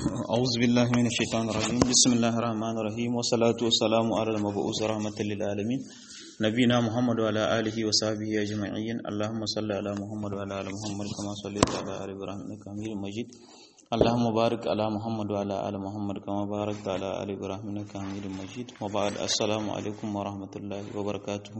أعوذ بالله من الشيطان الرجيم بسم الله الرحمن الرحيم والصلاة والسلام على المبعوث رحمة للعالمين نبينا محمد وعلى آله وصحبه أجمعين اللهم صل على محمد وعلى آل محمد كما صليت على آل إبراهيم إنك حميد مجيد اللهم بارك على محمد وعلى آل محمد كما باركت على آل إبراهيم إنك حميد مجيد وبعد السلام عليكم ورحمة الله وبركاته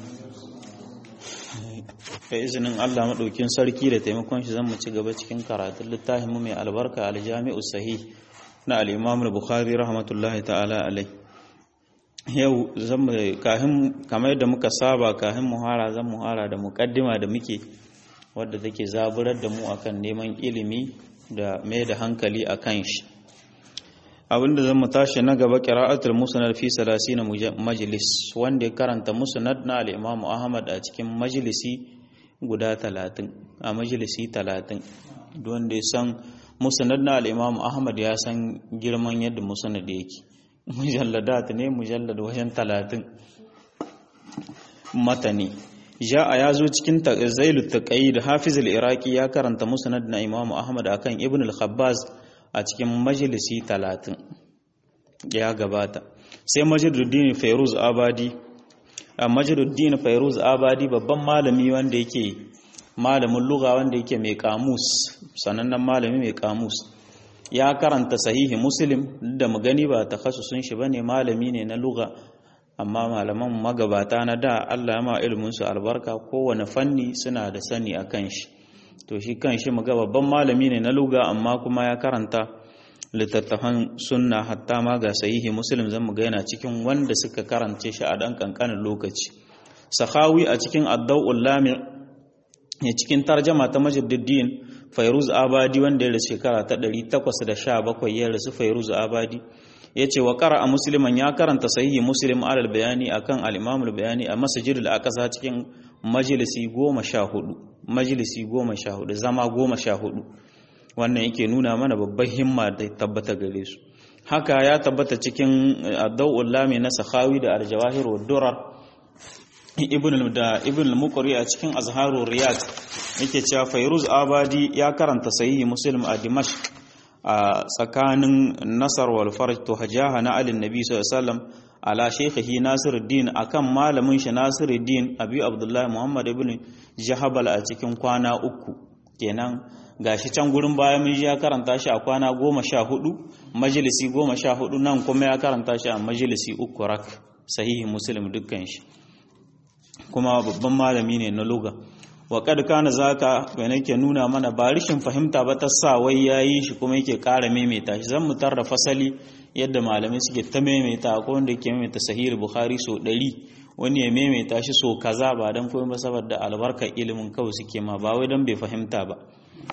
da izinin Allah maɗaukin sarki da taimakon shi zan mu ci gaba cikin karatun littafin mu mai albarka aljami'u sahih na al-Imam al-Bukhari rahmatullahi ta'ala alai yau zan mu kahin kamar yadda muka saba kahin muhara zan muhara da muqaddima da muke wadda take zaburar da mu akan neman ilimi da mai da hankali akan shi abinda zan mu tashi na gaba qira'atul musnad fi 30 majlis wanda ya karanta musnad na al-Imam Ahmad a cikin majlisi guda 30 a majlisi 30 wanda ya san musnad na al-Imam Ahmad ya san girman yadda musnad yake mujalladat ne mujallad wajen 30 matani ja'a ya zo cikin zailu taqayyid hafiz al-iraqi ya karanta musnad na Imam Ahmad akan Ibn al-Khabbaz a cikin majalisi talatin ya gabata sai majaluddin fairuz abadi a majaluddin fairuz abadi babban malami wanda yake malamin lugha wanda yake mai kamus sanannen malami mai kamus ya karanta sahihi muslim da mu gani ba takhassusun shi bane malami ne na lugha amma malaman magabata na da Allah ya ma ilimin su albarka kowane fanni suna da sani akan shi to shi kan shi muga babban malami ne na luga amma kuma ya karanta littattafan sunna hatta ma ga sahihi muslim zan muga yana cikin wanda suka karance shi a dan kankanin lokaci sahawi a cikin adda'ul lami ne cikin tarjama ta majduddin fairuz abadi wanda ya rasu shekara ta 817 ya rasu fairuz abadi yace wa qara'a musliman ya karanta sahihi muslim alal bayani akan al-imam al-bayani a masjidul aqsa cikin majalisi goma sha hudu majalisi goma sha hudu zama goma sha hudu wannan yake nuna mana babban himma da tabbata gare su haka ya tabbata cikin adda'ul lami na sakhawi da aljawahir wa durar ibn da ibn al-muqri a cikin azharur riyad yake cewa fayruz abadi ya karanta sahihi muslim a dimashq a tsakanin nasar wal farj to hajaha na alin nabi sallallahu alaihi wasallam ala shaykhihi Nasiruddin akan malamin shi Nasiruddin Abi Abdullah Muhammad ibn Jahabal a cikin kwana uku kenan gashi can gurin baya mun ya karanta shi a kwana goma sha hudu majalisi goma sha hudu nan kuma ya karanta shi a majalisi uku rak sahihi Muslim dukkan shi kuma babban malami ne na lugha wa kad kana zaka wani ke nuna mana ba rishin fahimta ba ta sa wai yayi shi kuma yake ƙara maimaita shi zan mutar da fasali yadda malamai suke ta maimaita ko wanda yake maimaita sahih bukhari so 100 wani ya maimaita shi so kaza ba dan komai ba saboda albarkar ilimin kawai suke ma ba wai dan bai fahimta ba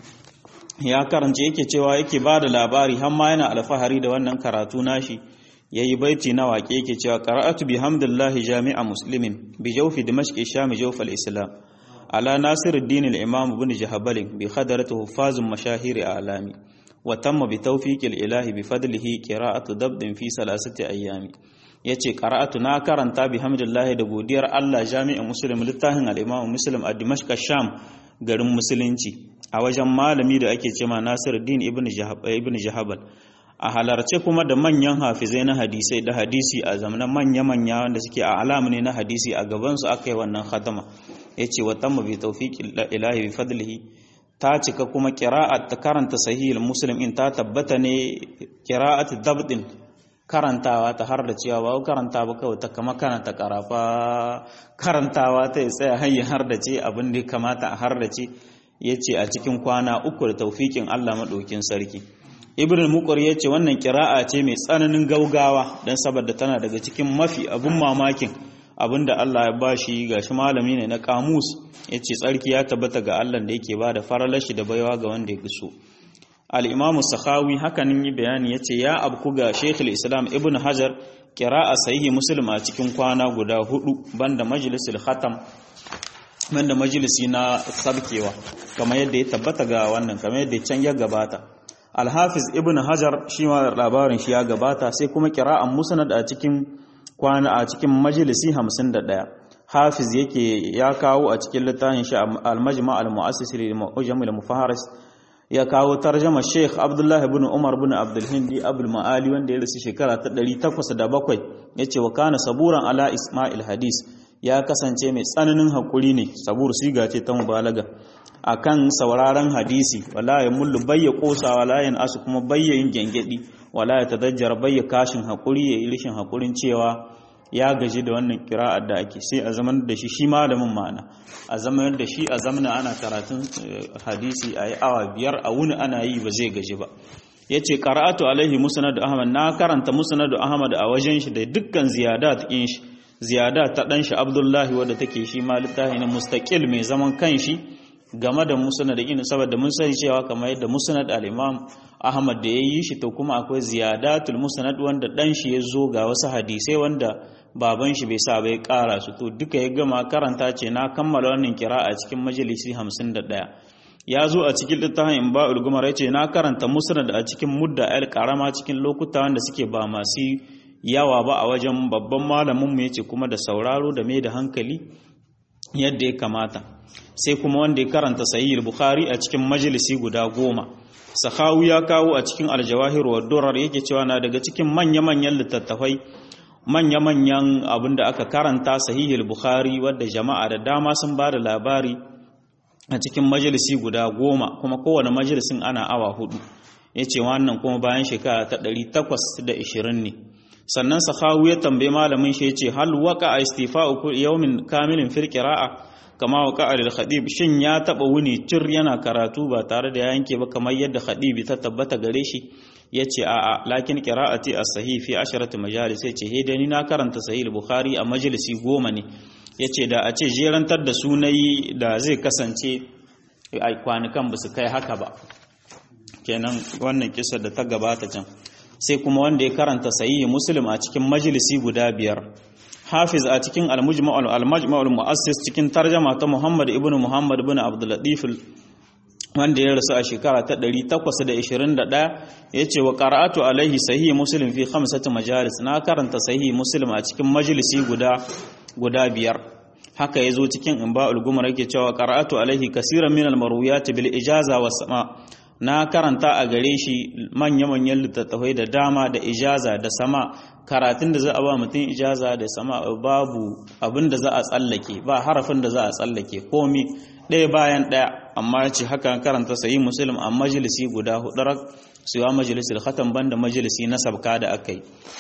ya karance yake cewa yake ba da labari har ma yana alfahari da wannan karatu nashi yayi baiti na waƙe yake cewa qara'atu bihamdillahi jami'a muslimin bi jawfi dimashq sham jawf al-islam على ناصر الدين الإمام بن جهبل بخدرته حفاظ مشاهير أعلامي وتم بتوفيق الإله بفضله قراءة ضبط في ثلاثة أيام yace qara'atu na karanta bihamdillah da godiyar Allah jami'in muslim littafin al-imam muslim a dimashq sham garin musulunci a wajen malami da ake cewa Nasiruddin ibn ibn Jahabal a halarce kuma da manyan hafizai na hadisai da hadisi a zamanin manya-manya wanda suke a alamu ne na hadisi a gabansu aka yi wannan khatama ya ce wa tamma bi tawfiqi ilahi bi fadlihi ta cika kuma qira'at ta karanta sahih muslim in ta tabbata ne qira'at dabdin karantawa ta har da cewa ba karanta ba kawai ta kama karanta karafa karantawa ta tsaya hayya har da ce abin da kamata a har da ce yace a cikin kwana uku da tawfiqin Allah madaukin sarki ibn al ya ce wannan kira'a ce mai tsananin gaugawa dan saboda tana daga cikin mafi abun mamakin abinda Allah ya bashi gashi malami ne na kamus yace tsarki ya tabbata ga Allah da yake bada faralashi da baiwa ga wanda ya so al-imamu sakhawi hakanin yi bayani yace ya abku ga shaykhul islam ibn hajar qira'a sahihi muslim a cikin kwana guda hudu banda majlisul khatam banda majlisi na sabkewa kamar yadda ya tabbata ga wannan kamar yadda can ya gabata al-hafiz ibn hajar shi ma labarin shi ya gabata sai kuma qira'an musnad a cikin kwana a cikin majalisi 51 hafiz yake ya kawo a cikin littafin shi al-majma' al-mu'assis lil mu'jam al-mufaharis ya kawo tarjama Sheikh Abdullahi ibn Umar ibn Abdul Hindi Abdul Ma'ali wanda ya rasu shekara ta 807 yace wa kana saburan ala Isma'il hadis ya kasance mai tsananin hakuri ne sabur siga ce ta mubalaga akan sauraron hadisi wala ya mullu bayya kosa wala yan asu kuma bayya yin gengedi wala ya tadajjar bayya kashin hakuri ya yi rishin hakurin cewa ya gaji da wannan kira'ar da ake sai a zaman da shi shi malamin ma'ana a zaman da shi a zamana ana karatun hadisi a yi awa biyar a wuni ana yi ba zai gaji ba ya ce karatu alaihi musnad ahmad na karanta musnad ahmad a wajen shi da dukkan ziyadat in shi ziyada ta dan shi abdullahi wadda take shi ma littafi na mustaqil mai zaman kanshi game da musnad in saboda mun sani cewa kamar yadda musnad al-imam ahmad da yayi shi to kuma akwai ziyadatul musnad wanda dan shi ya zo ga wasu hadisai wanda baban shi bai sa bai kara su to duka ya gama karanta ce na kammala wannan kira a cikin majalisi 51 ya zo a cikin littafin in ba'ul gumar yace na karanta musnad a cikin mudda al karama cikin lokuta wanda suke ba masu yawa ba a wajen babban malamin mu yace kuma da sauraro da mai da hankali yadda ya kamata sai kuma wanda ya karanta sahih bukhari a cikin majalisi guda goma sahawi ya kawo a cikin aljawahir wa durar yake cewa na daga cikin manya-manyan littattafai manya-manyan abin da aka karanta sahihul bukhari wadda jama'a da dama sun ba da labari a cikin majalisi guda goma kuma kowane majalisin ana awa hudu ya ce wannan kuma bayan shekara ta 820 ne sannan sahawu ya tambaye malamin shi ya ce hal waka a istifa'u yawmin kamilin fil qira'a kama waka al khadib shin ya taba wuni cir yana karatu ba tare da ya yanke ba kamar yadda khadibi ta tabbata gare shi ya ce a'a lakin qira'ati as-sahih fi asharati majalis ya ce hede ni na karanta sahih bukhari a majalisi goma ne ya ce da a ce jerantar da sunayi da zai kasance a kwanukan ba su kai haka ba kenan wannan kisar da ta gabata can sai kuma wanda ya karanta sahih muslim a cikin majalisi guda biyar hafiz a cikin al-mujma'ul al-majma'ul mu'assis cikin tarjama ta muhammad ibnu muhammad ibn abdul latif wanda ya rasu a shekara ta 821 ya ce wa qara'atu alaihi sahih muslim fi khamsati majalis na karanta sahih muslim a cikin majalisi guda guda biyar haka ya zo cikin imba'ul gumar yake cewa qara'atu alaihi kaseeran min al-marwiyat bil ijaza was sama na karanta a gare shi manya-manyan littattafai da dama da ijaza da sama karatun da za a ba mutum ijaza da sama babu abin da za a tsallake ba harafin da za a tsallake komi ɗaya bayan ɗaya amma ya ce haka karanta sayi musulun a majalisi guda hudarar suwa majalisar khatan banda majalisi na sabka da aka yi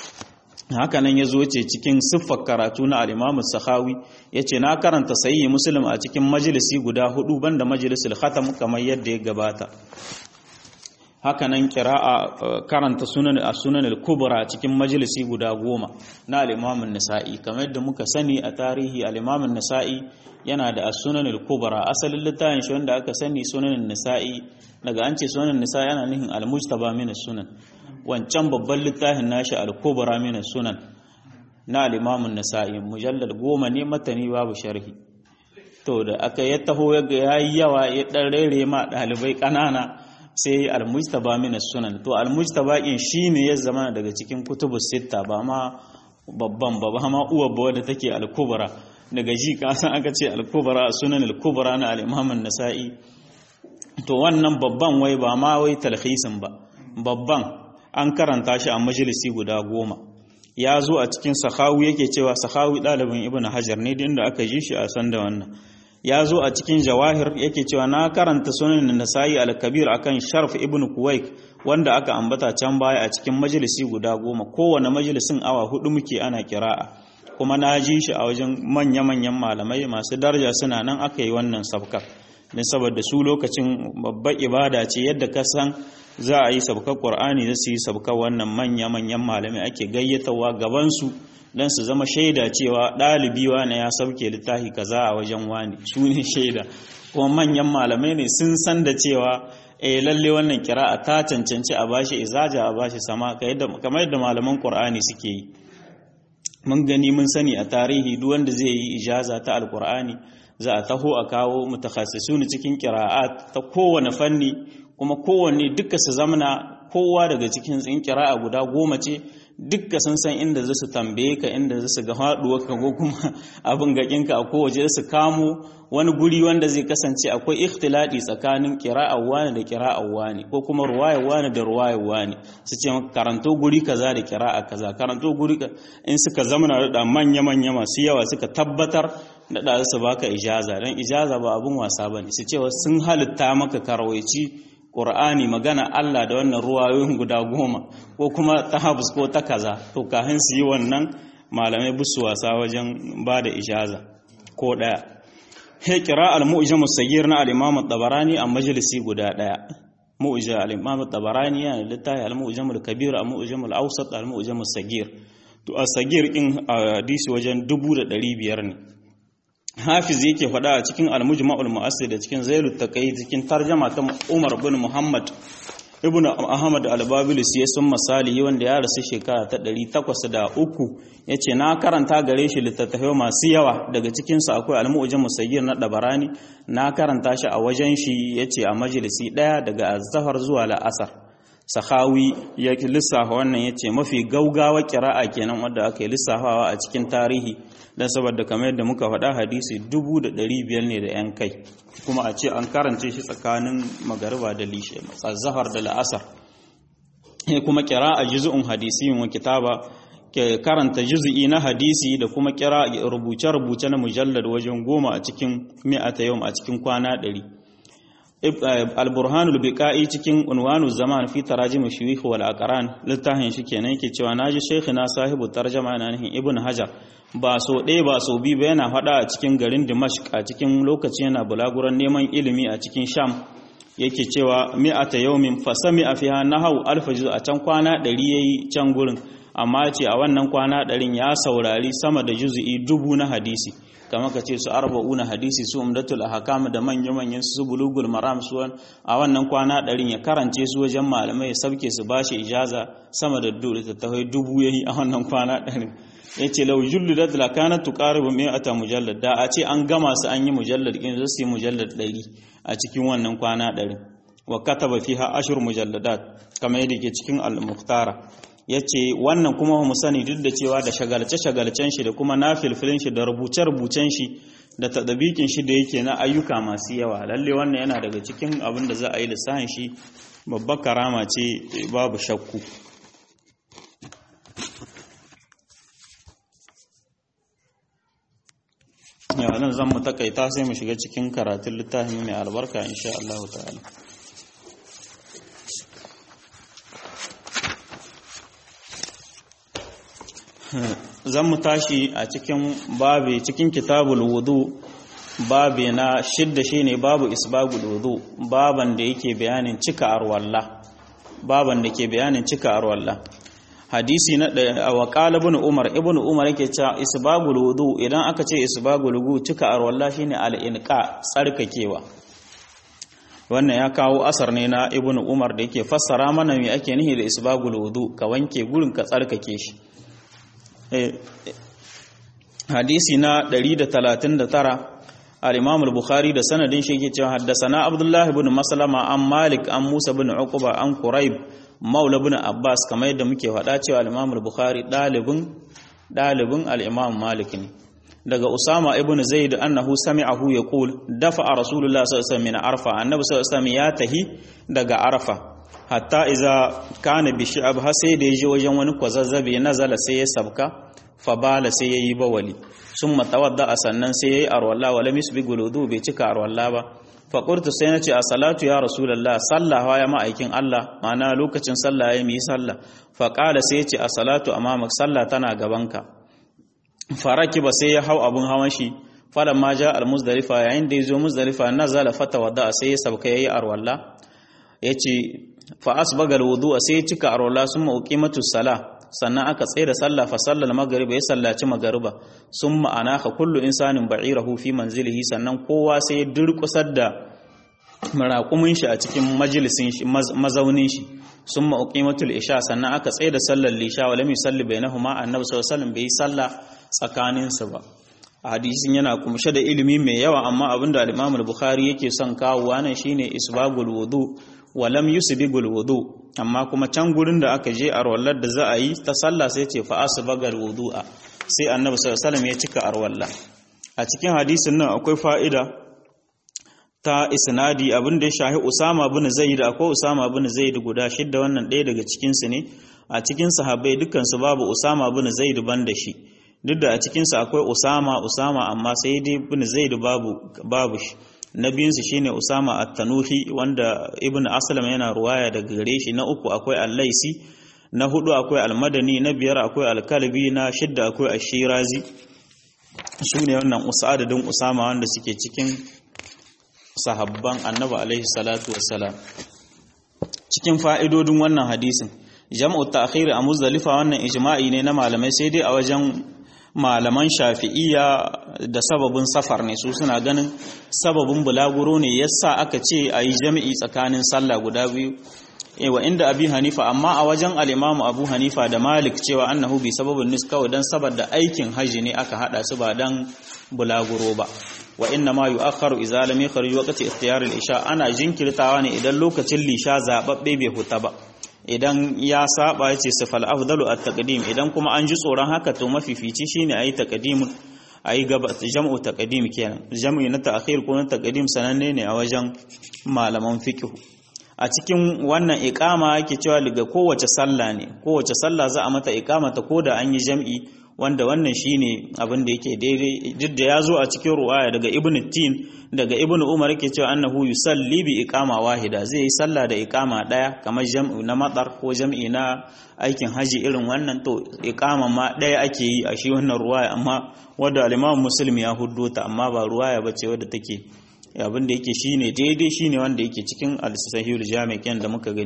haka nan ya zo ce cikin siffar karatu na alimamu sahawi ya ce na karanta sayi musulun a cikin majalisi guda hudu banda majalisar khatam kamar yadda ya gabata haka nan kira'a karanta sunan a sunan al-kubra cikin majalisi guda goma na al-imamun nisa'i kamar yadda muka sani a tarihi al-imamun nisa'i yana da as-sunan al-kubra asalin littafin shi wanda aka sani sunan nisa'i daga an ce sunan nisa'i yana nufin al-mujtaba min sunan wancan babban littafin nashi al-kubra min sunan na al-imamun nisa'i mujallal goma ne matani babu sharhi to da aka ya taho ya yi yawa ya dan rere ma dalibai kanana sai al-mujtaba min sunan to al-mujtaba in shine ya zama daga cikin kutubus sitta ba ma babban ba ba ma uwa ba wadda take al-kubra daga ji ka san aka ce al-kubra sunan al-kubra na al-imam an-nasa'i to wannan babban wai ba ma wai talhisin ba babban an karanta shi a majalisi guda goma ya zo a cikin sahawi yake cewa sahawi ɗalibin ibn hajar ne da aka ji shi a san da wannan ya zo a cikin jawahir yake cewa na karanta sunan nasa'i al-kabir akan sharf ibn kuwaik wanda aka ambata can baya a cikin majalisi guda goma kowane majalisin awa hudu muke ana kira'a kuma na ji shi a wajen manya-manyan malamai masu daraja suna nan aka yi wannan sabkar don saboda su lokacin babbar ibada ce yadda ka san za a yi sabkar qur'ani da su yi sabkar wannan manya-manyan malamai ake gayyatawa gabansu don su zama shaida cewa ɗalibi wane ya sauke littafi kaza a wajen wani su ne shaida kuma manyan malamai ne sun san da cewa eh lalle wannan kira'a ta cancanci a bashi izaja a bashi sama kamar yadda malaman qur'ani suke yi mun gani mun sani a tarihi duk wanda zai yi ijaza ta alqur'ani za a taho a kawo mutakhassisun cikin qira'at ta kowane fanni kuma kowanne duka su zamana kowa daga cikin tsin kira'a guda goma ce dukka sun san inda za su tambaye ka inda za su ga haɗuwarka ko kuma abin gaƙinka a kowace su kamo wani guri wanda zai kasance akwai ikhtilati tsakanin kira'ar wani da kira'ar wani ko kuma ruwayar wani da ruwayar wani su ce maka karanto guri kaza da kira'a kaza karanto guri ka in suka zamana da manya manya masu yawa suka tabbatar da da su baka ijaza dan ijaza ba abun wasa bane su ce sun halitta maka karawaici Qur'ani magana Allah da wannan ruwayoyin guda goma ko kuma ta habus ko ta kaza to kafin su yi wannan malamai busu wasa wajen ba da ijaza ko daya he kira al-mu'jam as-saghir na al-imam at-tabarani a majalisi guda daya mu'jam al-imam at-tabarani ya littafi al-mu'jam al-kabir al-mu'jam al-awsat al-mu'jam as-saghir to as-saghir in hadisi wajen 1500 ne hafiz yake faɗa a cikin al-mujma'ul mu'assir da cikin zailut taqi cikin tarjama ta Umar bin Muhammad ibnu Ahmad al-Babilis ya sun misali wanda ya rasu shekara ta 803 yace na karanta gare shi littattafai masu yawa daga cikin su akwai al-mu'jam musayyir na Dabarani na karanta shi a wajen shi yace a majalisi daya daga az-zahar zuwa la'asar sahawi ya lissafa wannan yace mafi gaugawa kira'a kenan wanda aka yi lissafawa a cikin tarihi dan saboda kamar yadda muka faɗa hadisi 1500 ne da yan kai kuma a ce an karance shi tsakanin magariba da lishe zahar da la'asar kuma kira'a juz'un hadisiyin wa kitaba ke karanta juz'i na hadisi da kuma kira rubuce-rubuce na mujallad wajen goma a cikin mi'ata yau a cikin kwana ɗari. al-burhanul biqa'i cikin unwanu zaman fi tarajim shuyukh wal aqran littafin shi kenan yake cewa naji shaykhina sahibu tarjama yana nihin ibn hajar ba so ɗaya ba so biyu ba yana faɗa a cikin garin dimashq a cikin lokaci yana bulaguran neman ilimi a cikin sham yake cewa mi'ata yawmin fasami a fiha nahaw alf a can kwana ɗari yayi can gurin amma ce a wannan kwana ɗarin ya saurari sama da juz'i dubu na hadisi kamar ka ce su arba'una hadisi su umdatul ahkam da manya-manyan su bulugul maram su a wannan kwana ɗarin ya karance su wajen malamai ya sauke su bashi ijaza sama da littattafai dubu yayi a wannan kwana ɗarin ya ce lau julludat la kanat tuqaribu mi'ata mujallad da a ce an gama su an yi mujallad in su yi mujallad ɗari a cikin wannan kwana ɗarin wa kataba fiha ashur mujalladat kamar yadda ke cikin al-muhtara ya ce wannan kuma mu sani duk da cewa da shagalce-shagalcen shi da kuma na filfilin shi da rubuce-rubucen shi da tadabikin shi da yake na ayyuka masu yawa lalle wannan yana daga cikin abin da za a yi lissahin shi babbar karama ce babu shakku yawa nan zan mu takaita sai mu shiga cikin karatun littafin mai albarka insha Allah ta'ala zan mu tashi a cikin babi cikin kitabul wudu babi na shidda shine babu isbagul wudu baban da yake bayanin cika arwalla baban da ke bayanin cika arwalla hadisi na wa qala ibn umar ibn umar yake cewa isbagul wudu idan aka ce isbagul wudu cika arwalla shine al-inqa tsarkakewa wannan ya kawo asar ne na ibn umar da yake fassara mana me ake nihi da isbagul wudu ka wanke gurin ka tsarkake shi hadisi na 139 al-Imam al-Bukhari da sanadin shi yake cewa haddathana Abdullah ibn Maslama an Malik an Musa ibn Uqba an Quraib Maula ibn Abbas kamar yadda muke faɗa cewa al-Imam al-Bukhari dalibin dalibin al-Imam Malik ne daga Usama ibn Zaid annahu sami'ahu yaqul dafa Rasulullah sallallahu alaihi wasallam min Arfa annabi sallallahu alaihi wasallam ya tahi daga Arfa hatta iza kana bi shi'ab har sai da yaje wajen wani kwazazzabe nazala sai ya sabka fa bala sai yayi bawali summa tawadda sannan sai yayi arwalla wala misbi guludu bai cika arwalla ba fa qultu sai nace a salatu ya rasulullah sallaha ya ma'aikin Allah ma'ana lokacin sallah ya mi sallah fa qala sai ya ce a salatu amamak sallah tana gabanka faraki ba sai ya hau abun hawan shi falan ma ja al muzdalifa yayin da yazo muzdalifa nazala fatawadda sai ya sabka yayi arwalla yace fa asbaga alwudu sai cika arwala summa uqimatu sala sannan aka tsaye da sallah fa sallal maghrib ya sallaci magariba summa anaka kullu insanin ba'irahu fi manzilihi sannan kowa sai ya durkusar da maraƙumin shi a cikin majalisin shi mazaunin shi summa uqimatul isha sannan aka tsaye da sallar lisha wa lam yusalli bainahuma annabi sallallahu alaihi wasallam bai salla tsakanin su ba hadisin yana kumshe da ilimi mai yawa amma abinda al-Imam al-Bukhari yake son kawo nan shine isbagul wudu wa lam yusbigul wudu amma kuma can gurin da aka je arwallar da za a yi ta sallah sai ce fa asbagal wudu'a sai annabi sallallahu alaihi ya cika arwalla a cikin hadisin nan akwai fa'ida ta isnadi abin da ya shahi Usama bin Zaid akwai Usama bin Zaid guda shidda wannan ɗaya daga cikin su ne a cikin sahabbai dukkan su babu Usama bin Zaid ban da shi duk da a cikin su akwai Usama Usama amma sai dai bin Zaid babu babu shi na biyunsu shine Usama at-Tanuhi wanda Ibn Aslam yana ruwaya daga gare shi na uku akwai Al-Laisi na hudu akwai Al-Madani na biyar akwai Al-Kalbi na shidda akwai Ash-Shirazi sune wannan adadin Usama wanda suke cikin sahabban Annabi alaihi salatu wassalam cikin fa'idodin wannan hadisin jam'u ta'khir a Muzdalifa wannan ijma'i ne na malamai sai dai a wajen malaman shafi'iyya da sababin safar ne su suna ganin sababin bulaguro ne yasa aka ce a yi jami'i tsakanin sallah guda biyu wa inda abi hanifa amma a wajen al'imamu abu hanifa da malik cewa annahu bi sababin nis kawai don saboda aikin haji ne aka hada su ba don bulaguro ba wa inna ma yu'akhkharu idza lam yakhrij waqti ikhtiyar al-isha ana jinkirtawa ne idan lokacin lisha zababbe bai huta ba idan ya saba yace sifal afdalu at-taqdim idan kuma an ji tsoron haka to mafifici shine ayi taqdimun ayi gaba jam'u taqdim kenan jam'i na ta'khir ko na taqdim sananne ne a wajen malaman fiqh a cikin wannan iqama yake cewa daga kowace sallah ne kowace sallah za a mata iqama ta koda an yi jam'i wanda wannan shine abin da yake daidai duk da ya zo a cikin ruwaya daga ibn tin daga ibn umar yake cewa annahu yusalli bi iqama wahida zai yi sallah da iqama daya kamar jam'i na matsar ko jam'i na aikin haji irin wannan to iqama ma daya ake yi a shi wannan ruwaya amma wanda al-imam muslim ya huddo ta amma ba ruwaya bace wadda take abin da yake shine daidai shine wanda yake cikin al-sahihul jami' da muka gani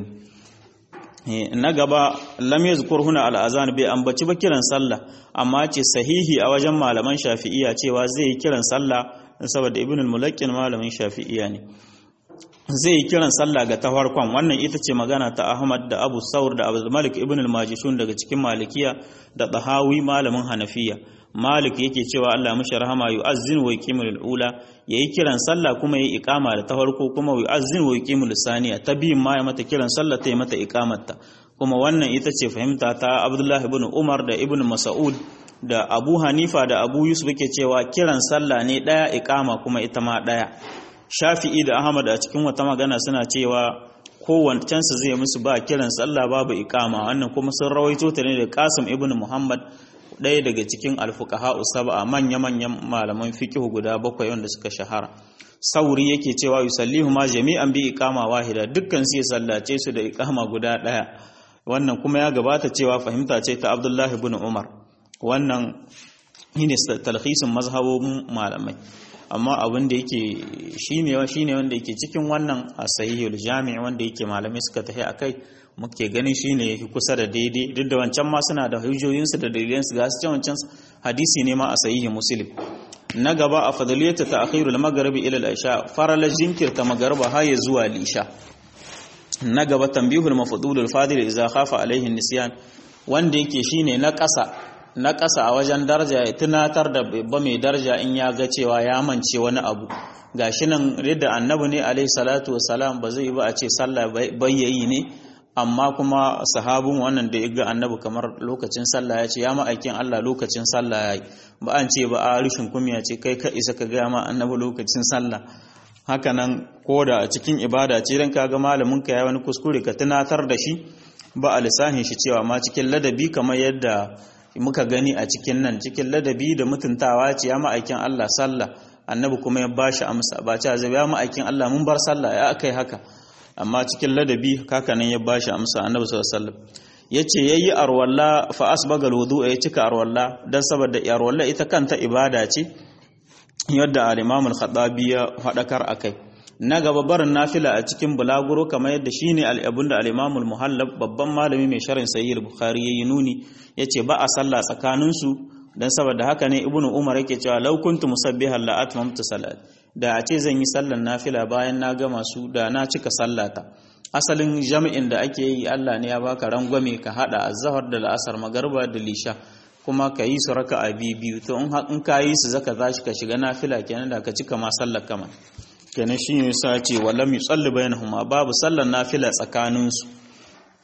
na gaba lam yazkur huna al-azan bai ambaci ba kiran sallah amma ce sahihi a wajen malaman shafi'iyya cewa zai yi kiran sallah saboda ibn al-mulaqqin malamin shafi'iyya ne zai yi kiran sallah ga ta farkon wannan ita ce magana ta Ahmad da Abu Saur da Abu Malik ibn al-Majishun daga cikin Malikiya da Tahawi malamin Hanafiya Malik yake cewa Allah mishi rahama yu'azzin wa yuqimul ula yayi kiran sallah kuma yayi iqama da ta farko kuma yu'azzin wa yuqimul saniya ta biyin ma ya mata kiran sallah ta yi mata iqamarta kuma wannan ita ce fahimta ta Abdullah ibn Umar da Ibn Mas'ud da Abu Hanifa da Abu Yusuf yake cewa kiran sallah ne daya iqama kuma ita ma daya Shafi'i da Ahmad a cikin wata magana suna cewa kowancensu zai musu ba kiran sallah babu iqama wannan kuma sun rawaito ta ne da Qasim ibn Muhammad ɗaya daga cikin alfukaha usaba manya-manyan malaman fikihu guda bakwai wanda suka shahara sauri yake cewa yusallihu ma jami'an bi iqama wahida dukkan su ya sallace su da iqama guda ɗaya wannan kuma ya gabata cewa fahimta ce ta Abdullah ibn Umar wannan shine talhisin mazhabobin malamai amma abin da yake shine shine wanda yake cikin wannan asahihul jami' wanda yake malamai suka tafi akai muke gani shine yake kusa da daidai duk da wancan ma suna da hujjoyinsu da dalilansu ga su wancan hadisi ne ma a sahihi muslim na gaba a fadaliyata ta akhirul magharibi ila al-isha farala jinkirta magariba har ya zuwa lisha na gaba tambihul mafdulul fadil idza khafa alaihi nisyan wanda yake shine na ƙasa na ƙasa a wajen daraja ya tunatar da babba mai daraja in ya ga cewa ya mance wani abu gashi nan yadda annabi ne alaihi salatu wassalam ba zai ba a ce sallah bayyayi ne amma kuma sahabin wannan da ya ga annabi kamar lokacin sallah ya ce ya ma'aikin Allah lokacin sallah ya yi ba an ce ba a rushin kumiya ce kai ka isa ka gaya ma annabi lokacin sallah haka nan ko da a cikin ibada ce dan kaga malamin ka ya wani kuskure ka tunatar da shi ba a lissahin shi cewa ma cikin ladabi kamar yadda muka gani a cikin nan cikin ladabi da mutuntawa ce ya ma'aikin Allah sallah annabi kuma ya bashi amsa ba ce zai ya ma'aikin Allah mun bar sallah ya akai haka amma cikin ladabi kakanin ya bashi amsa annabi sallallahu alaihi wasallam yace yayi arwalla fa asbagal wudu'a ya cika arwalla dan saboda arwalla ita kanta ibada ce yadda al-Imam al-Khattabi ya fadakar akai na gaba barin nafila a cikin bulaguro kamar yadda shine al-abunda al-Imam al-Muhallab babban malami mai sharhin Sahih al-Bukhari yayi nuni yace ba a sallah tsakanin su dan saboda haka ne Ibn Umar yake cewa law kuntu musabbihan la atmamtu salat da a ce zan yi sallar nafila bayan na gama su da na cika sallata asalin jami'in da ake yi Allah ne ya baka rangwame ka hada azhar da la'asar magarba da lisha kuma ka yi su raka'a biyu biyu to in ka yi su zaka zashi ka shiga nafila kenan da ka cika ma sallar kama kenan shi ne sa ce wallam yusalli bainahuma babu sallar nafila tsakanin su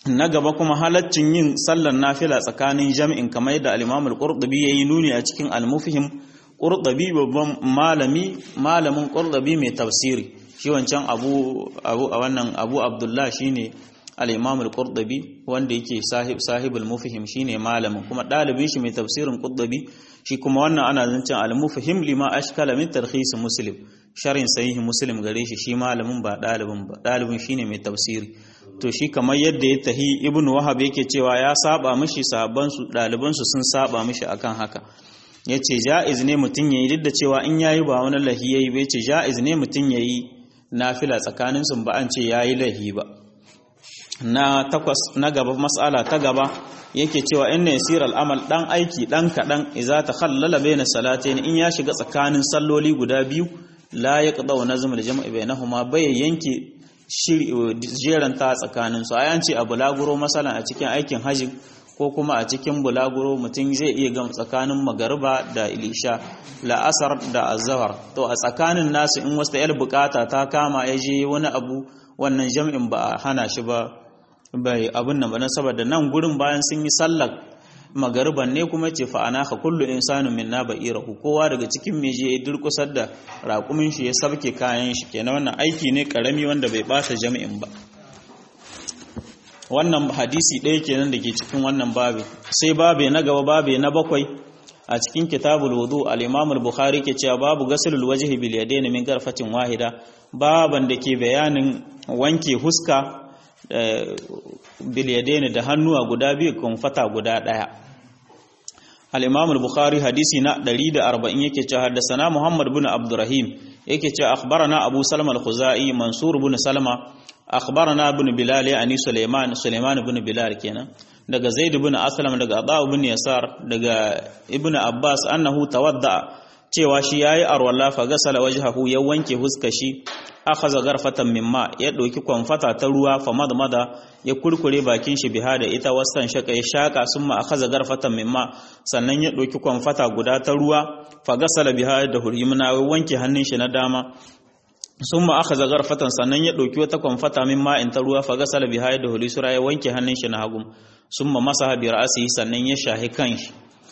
na gaba kuma halaccin yin sallar nafila tsakanin jami'in kamar yadda al-Imam al-Qurtubi yayi nuni a cikin al-Mufhim Qurtubi babban malami malamin Qurtubi mai tafsiri shi wancan Abu Abu a wannan Abu Abdullah shine al-Imam al-Qurtubi wanda yake sahib sahibul Mufhim shine malamin kuma dalibin shi mai tafsirin Qurtubi shi kuma wannan ana zancen al-Mufhim lima ashkala min tarhis Muslim sharhin sahih Muslim gare shi shi malamin ba dalibin ba dalibin shine mai tafsiri to shi kamar yadda ya tahi ibn wahab yake cewa ya saba mishi sahabbansu ɗalibansu sun saba mishi akan haka ya ce ja'iz ne mutum ya yi duk da cewa in yayi ba wani lahi ya yi bai ce ja'iz ne mutum ya yi nafila tsakaninsu ba an ce ya yi lahi ba na takwas na gaba matsala ta gaba yake cewa inna yasir al'amal dan aiki dan kaɗan iza ta khallala baina salatain in ya shiga tsakanin salloli guda biyu la yaqda wa nazm al-jam'i bainahuma bai yanke jeranta tsakaninsu a yanci a bulaguro masalan a cikin aikin hajji ko kuma a cikin bulaguro mutum zai iya gam tsakanin magariba da ilisha la'asar da azahar to a tsakanin nasu in wasu yar bukata ta kama ya je wani abu wannan jam'in ba a hana shi ba bai abin nan ba saboda nan gurin bayan sun yi sallar magariban ne kuma ce fa'ana ka kullu insanu minna ba'irahu kowa daga cikin me je durkusar da raƙumin shi ya sabke kayan shi kenan wannan aiki ne karami wanda bai bata jami'in ba wannan hadisi ɗaya kenan da ke cikin wannan babe sai babe na gaba babe na bakwai a cikin kitabul wudu al-imam al-bukhari ke cewa babu ghaslul wajhi bil yadayn min garfatin wahida baban da ke bayanin wanke huska bil yadayn da hannuwa guda biyu kun fata guda ɗaya al-imam al-bukhari hadisi na 140 yake cewa haddathana muhammad ibn abdurrahim yake cewa akhbarana abu salama al-khuzai mansur ibn salama akhbarana ibn bilal yani sulaiman sulaiman ibn bilal kenan daga zaid ibn aslam daga aba ibn yasar daga ibn abbas annahu tawadda cewa shi yayi arwalla fa gasala wajhahu ya wanke huska shi akhadha garfatan mimma ya dauki kwamfata ta ruwa fa madmada ya kurkure bakin shi biha da ita wasan shaka ya shaka summa akhadha garfatan mimma sannan ya dauki kwamfata guda ta ruwa fa gasala biha da hurimna wanke hannun shi na dama summa akhadha garfatan sannan ya dauki wata kwamfata mimma in ta ruwa fa gasala biha da hulisura ya wanke hannun shi na hagu summa masaha bi ra'sihi sannan ya shahi kanshi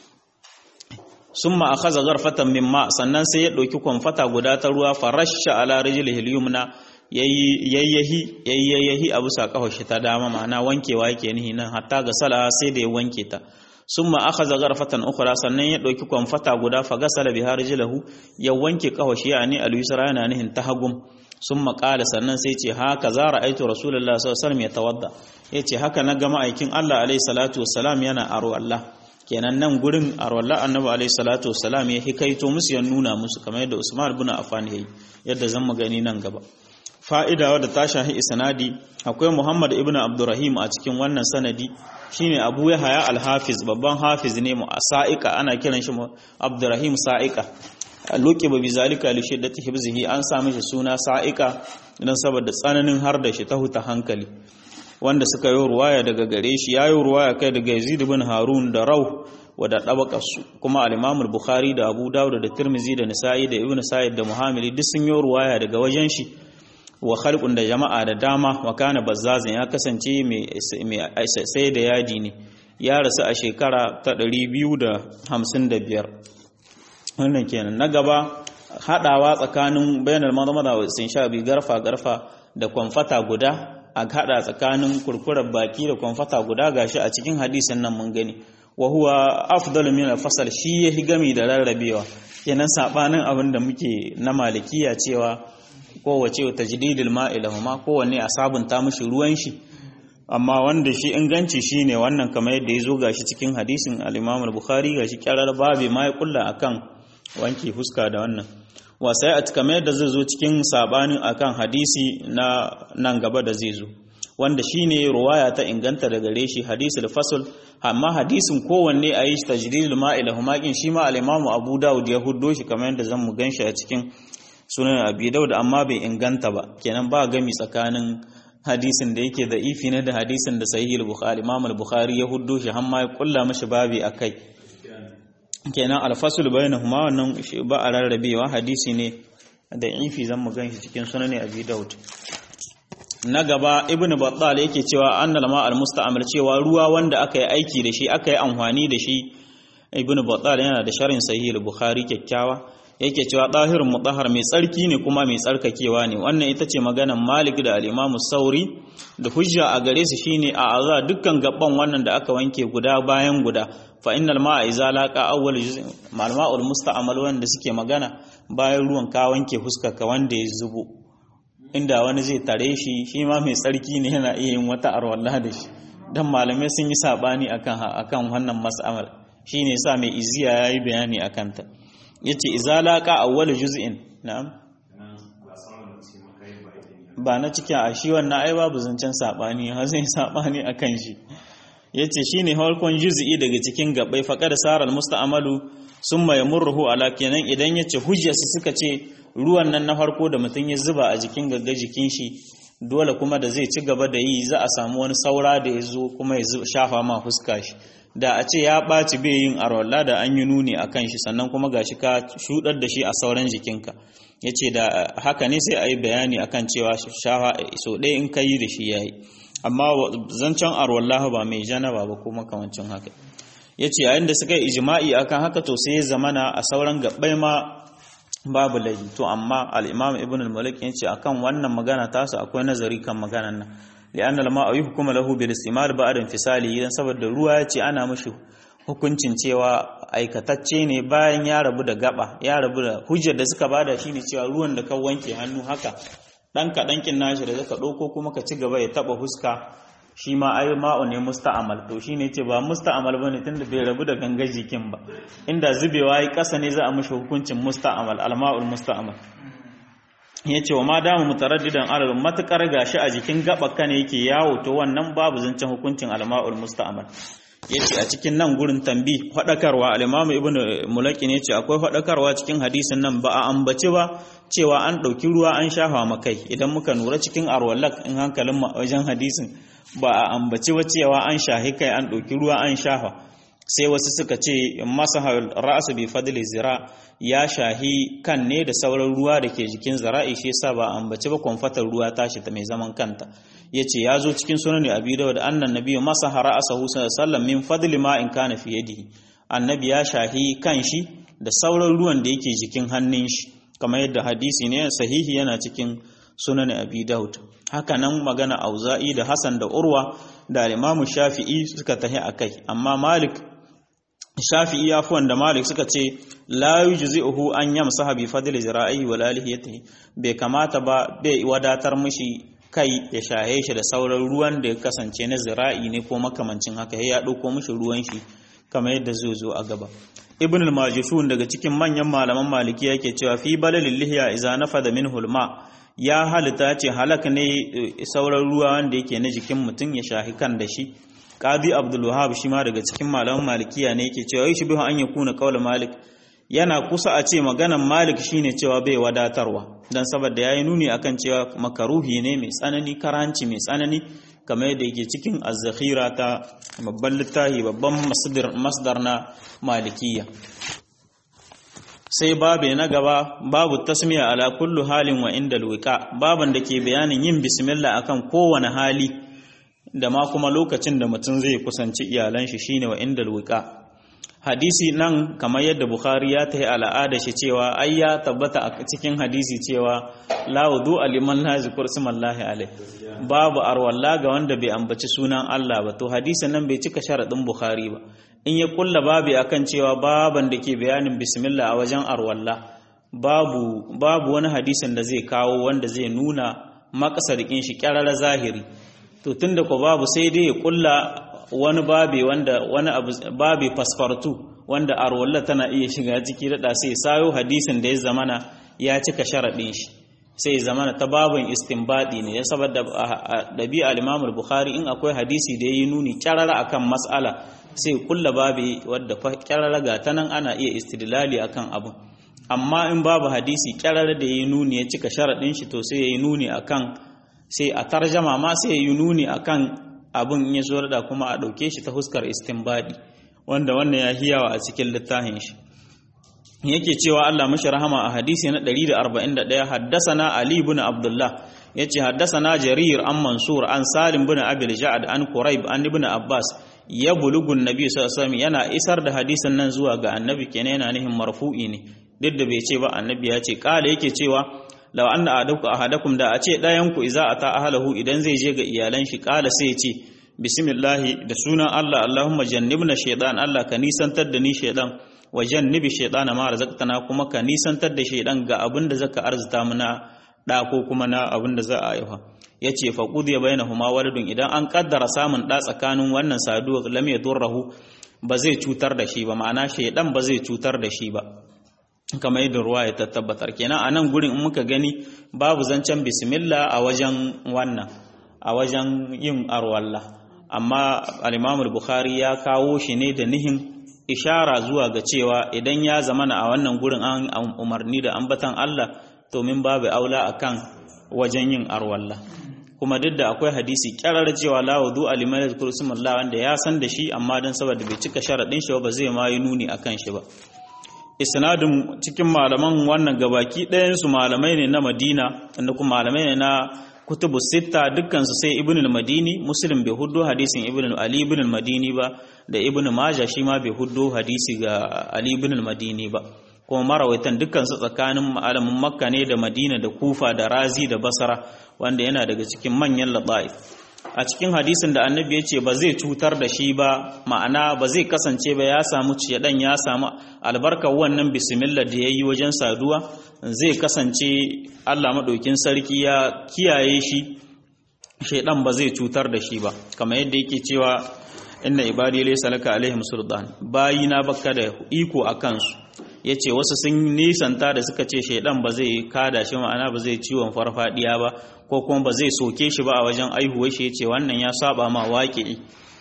summa akhadha gharfatan mimma sannan sai ya dauki kwamfata guda ta ruwa farasha ala rijlihi al-yumna yayyahi yayyahi abu sa shi ta dama ma'ana wankewa yake nihi nan hatta ga sala sai da ya wanke ta summa akhadha gharfatan ukhra sannan ya dauki kwamfata guda fa gasala biha rijlahu ya wanke kawashi yani al-yusra yana nihin tahagum summa qala sannan sai ce haka za ra'aitu rasulullahi sallallahu alaihi wasallam yatawadda yace haka na ga ma'aikin Allah alaihi salatu wassalam yana aro Allah kenan nan gurin arwallah annabi alaihi salatu wassalam ya hikaito musu ya nuna musu kamar yadda Usman ibn Affan yayi yadda zan magani nan gaba fa'ida wadda ta shahi isnadi akwai Muhammad ibn Abdurrahim a cikin wannan sanadi shine Abu Yahya al-Hafiz babban hafiz ne mu sa'ika ana kiran shi Abdurrahim sa'ika luqiba bi zalika li shiddati hibzihi an sa mishi suna sa'ika dan saboda tsananin har da shi ta huta hankali wanda suka yi ruwaya daga gare shi ya yi ruwaya kai daga Yazid bin Harun da Rauh wada dabakarsu kuma al-Imam bukhari da Abu Dawud da Tirmidhi da Nisa'i da Ibn Sa'id da Muhammad duk sun yi ruwaya daga wajen shi wa khalqun da jama'a da dama wa kana bazzazin ya kasance mai sai da yadi ne ya rasu a shekara ta 255 wannan kenan na gaba hadawa tsakanin bayanar madamada wa sun sha bi garfa garfa da kwamfata guda a hada tsakanin kurkurar baki da kwamfata guda gashi a cikin hadisin nan mun gani wa huwa afdalu min al-fasal shi yahi gami da rarrabewa kenan sabanin abin da muke na malikiya cewa kowace tajdidul ma'i lahuma kowanne a sabunta mishi ruwan shi amma wanda shi inganci shine wannan kamar yadda yazo gashi cikin hadisin al-Imam al-Bukhari gashi kyarar babe ma ya kulla akan wanke fuska da wannan wasai a kamar yadda zai zo cikin sabanin akan hadisi na nan gaba da zai zo wanda shine ruwaya ta inganta daga gare shi hadisul fasl amma hadisin kowanne a yi tajdidul ma'il humakin shi ma al-imamu Abu Dawud ya huddo shi kamar yadda zan mu ganshi a cikin sunan Abi Dawud amma bai inganta ba kenan ba gami tsakanin hadisin da yake da ifi ne da hadisin da sahih al-Bukhari Imam al-Bukhari ya huddo shi har ma ya kulla mashi babi akai kenan alfasul bainahuma wannan ba a rarrabewa hadisi ne da ifi zan mu ganshi cikin sunan Abi Dawud na gaba ibnu battal yake cewa annal ma al musta'mal cewa ruwa wanda aka yi aiki da shi aka yi amfani da shi ibnu battal yana da sharhin sahih al-bukhari kyakkyawa yake cewa ɗahirin mutahar mai tsarki ne kuma mai tsarkakewa ne wannan ita ce maganan malik da al'imamu sauri da hujja a gare su shine a aza dukkan gaban wannan da aka wanke guda bayan guda fa innal ma'a iza laqa awwal juz'in malma'ul musta'mal wanda suke magana bayan ruwan ka wanke huskar ka wanda ya zubo inda wani zai tare shi shi ma mai tsarki ne yana iya yin wata arwalla da shi dan malamai sun yi sabani akan akan wannan mas'alar shine yasa mai iziya yayi bayani akan ta yace izalaka awwal juz'in na'am ba na cikin a shi wannan ai babu zancen sabani har zai sabani akan shi yace shine harkon juz'i daga cikin gabbai faqad saral musta'malu summa yamurruhu ala kenan idan yace hujjarsu suka ce ruwan nan na farko da mutum ya zuba a jikin gagga jikin shi dole kuma da zai ci gaba da yi za a samu wani saura da ya zo kuma ya shafa ma fuska shi da a ce ya ɓaci bai yin arwalla da an yi nuni a kan shi sannan kuma ga shi ka shuɗar da shi a sauran jikinka ya ce da haka ne sai a yi bayani a kan cewa shafa so ɗaya in ka yi da shi ya yi amma zancen arwalla ba mai janaba ba ko makamancin haka ya ce yayin da suka yi ijima'i akan haka to sai ya zamana a sauran gaɓɓai ma babu laifi to amma al-imam ibn al-malik ya ce akan wannan magana tasu akwai nazari kan maganan nan لأن الماء يحكم له بالاستعمال بعد انفصاله idan saboda ruwa ya ce ana mashi hukuncin cewa aikatacce ne bayan ya rabu da gaba ya rabu da hujjar da suka bada shine cewa ruwan da ka wanke hannu haka dan ka dankin nashi da zaka dauko kuma ka ci gaba ya taba huska shi ma ai ma'u ne musta'amal to shine ce ba musta'amal bane tunda bai rabu da gangar jikin ba inda zubewa yi kasa ne za a mashi hukuncin musta'amal al-ma'ul musta'amal ya ce wa ma damu mutaraddidan alal matukar gashi a jikin gabaka ne yake yawo to wannan babu zancen hukuncin alma'ul musta'mal yace a cikin nan gurin tambi fadakarwa al-imam ibnu mulaki ne yace akwai fadakarwa cikin hadisin nan ba a ambace ba cewa an dauki ruwa an shafa makai idan muka nura cikin arwallak in hankalin mu wajen hadisin ba a ambace ba cewa an shahi kai an dauki ruwa an shafa sai wasu suka ce masa ra'su bi fadli zira ya shahi kan ne da sauran ruwa da ke jikin zara'i shi yasa ba ambaci ba kwamfatar ruwa tashi ta mai zaman kanta yace ya zo cikin sunan abi dawud annan nabiyyu masa ra'sahu sallallahu min fadli ma in kana fi yadihi annabi ya shahi kan shi da sauran ruwan da yake jikin hannun shi kamar yadda hadisi ne sahihi yana cikin sunan abi dawud haka nan magana auza'i da hasan da urwa da imamu shafi'i suka tahi akai amma malik shafi'i ya fi wanda malik suka ce la yujzi'uhu an yamsaha bi fadli zira'i wa lalihiyatihi bai kamata ba bai wadatar mishi kai ya shahe shi da sauran ruwan da ya kasance na zira'i ne ko makamancin haka ya dauko mishi ruwan shi kamar yadda zai zo a gaba ibn al-majishun daga cikin manyan malaman maliki yake cewa fi balalil lihiya idza nafada minhu al-ma ya halitta ce halak ne sauran ruwa wanda yake na jikin mutum ya shahi kan da shi qadi abdul wahab shi ma daga cikin malaman malikiya ne yake cewa shi bihu an yakuna qaul malik yana kusa a ce maganan malik shine cewa bai wadatarwa dan saboda yayi nuni akan cewa makaruhi ne mai tsanani karanci mai tsanani kamar yadda yake cikin az-zakhira ta babban littafi babban masdar masdar na malikiya sai babu na gaba babu tasmiya ala kullu halin wa inda alwika baban da ke bayanin yin bismillah akan kowane hali da ma kuma lokacin da mutum zai kusanci iyalan shi shine wa inda alwika hadisi nan kamar yadda bukhari ya tahi al'ada shi cewa ai ya tabbata a cikin hadisi cewa la wudu aliman la zikr smallahi alai babu arwalla ga wanda bai ambaci sunan Allah ba to hadisin nan bai cika sharadin bukhari ba in ya kulla babi akan cewa baban da ke bayanin bismillah a wajen arwalla babu babu wani hadisin da zai kawo wanda zai nuna makasarikin shi kyarara zahiri to tunda ko babu sai dai ya kulla wani babi wanda wani abu babi fasfartu wanda arwalla tana iya shiga ciki da sai sayo hadisin da ya zamana ya cika sharadin shi sai zamana ta babin istinbadi ne ya saboda dabi'a al-Imam al-Bukhari in akwai hadisi da yayi nuni kyarara akan mas'ala sai kulla babi wadda kyarara ga ta nan ana iya istidlali akan abu amma in babu hadisi kyarara da yayi nuni ya cika sharadin shi to sai yayi nuni akan sai a tarjama ma sai yayi nuni akan abun in ya zo da kuma a dauke shi ta huskar istinbadi wanda wannan ya hiyawa a cikin littafin shi yake cewa Allah mashi rahama a hadisi na 141 haddasana Ali ibn Abdullah yace haddathana jarir an mansur an salim bin abil ja'ad an quraib an ibn abbas ya bulugun nabi sallallahu alaihi yana isar da hadisin nan zuwa ga annabi kenan yana nihin marfu'i ne duk da bai ce ba annabi ya ce kala yake cewa law anna adaku ahadakum da a ce dayan ku iza ata ahlahu idan zai je ga iyalan shi kala sai ya ce bismillahi da sunan Allah Allahumma jannibna shaytan Allah ka nisantar da ni shaytan wa jannibi shaytana ma razaqtana kuma ka nisantar da shaytan ga abin da zaka arzuta mana da ko kuma na abin da za a haifa yace fa qudiya bainahuma waladun idan an kaddara samun da tsakanin wannan saduwa lam yadurruhu ba zai cutar da shi ba ma'ana shaytan ba zai cutar da shi ba kamar yadda ruwa ya tabbatar kenan a nan gurin in muka gani babu zancen bismillah a wajen wannan a wajen yin arwalla amma al bukhari ya kawo shi ne da nihin ishara zuwa ga cewa idan ya zamana a wannan gurin an umarni da ambatan Allah to min babu aula akan wajen yin arwalla kuma duk da akwai hadisi kyarar cewa la wudu aliman kursimullah wanda ya san da shi amma dan saboda bai cika sharadin shi ba zai ma yi nuni akan shi ba isnadin cikin malaman wannan gabaki ɗayan su malamai ne na Madina da kuma malamai ne na kutubu sita dukkansu sai ibn al-madini muslim bai huddo hadisin ibn ali ibn al-madini ba da ibn majah shi ma bai huddo hadisi ga ali ibn al-madini ba kuma marawaitan dukkansu tsakanin malamin makka ne da madina da kufa da razi da basra wanda yana daga cikin manyan laba'if a cikin hadisin da annabi ya ce ba zai cutar da shi ba ma'ana ba zai kasance ba ya samu ciyadan ya samu albarkar wannan bismillah da ya yi wajen saduwa zai kasance allah maɗaukin sarki ya kiyaye shi shaidan ba zai cutar da shi ba kamar yadda yake cewa inna ibadi laysa laka alaihim sultan bayina baka da iko a kansu yace wasu sun nisanta da suka ce shaidan ba zai kada shi ma'ana ba zai ciwon farfadiya ba ko kuma ba zai soke shi ba a wajen aihuwar shi yace wannan ya saba ma waqi'i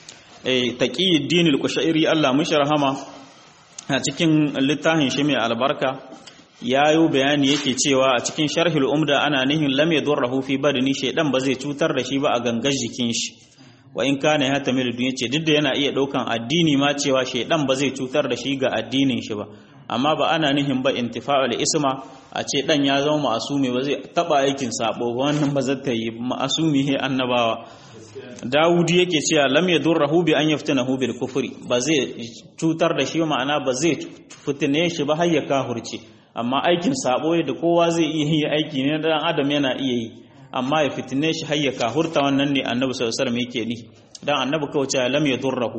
eh taqiyuddin al-qushairi Allah mushi rahama a cikin littafin shi mai albarka yayo bayani yake cewa a cikin sharhul umda ana nihin lam yadurruhu fi badani shaidan ba zai cutar da shi ba a gangar jikin shi wa in kana ya tamilu duniya ce duk da yana iya daukan addini ma cewa shaidan ba zai cutar da shi ga addinin shi ba amma ba ana nihin ba intifa'ul isma a ce dan ya zama ma'asumi ba zai taba aikin sabo ba wannan ba zai yi ma'asumi he annabawa Dawudi yake cewa lam yadurruhu bi an yaftinahu bil kufri ba zai cutar da shi ma'ana ba zai fitine shi ba har ya kahurce amma aikin sabo da kowa zai iya yi aiki ne dan adam yana iya yi amma ya fitine shi har ya kahurta wannan ne annabi sallallahu alaihi wasallam yake ni dan annabi kawai cewa lam yadurruhu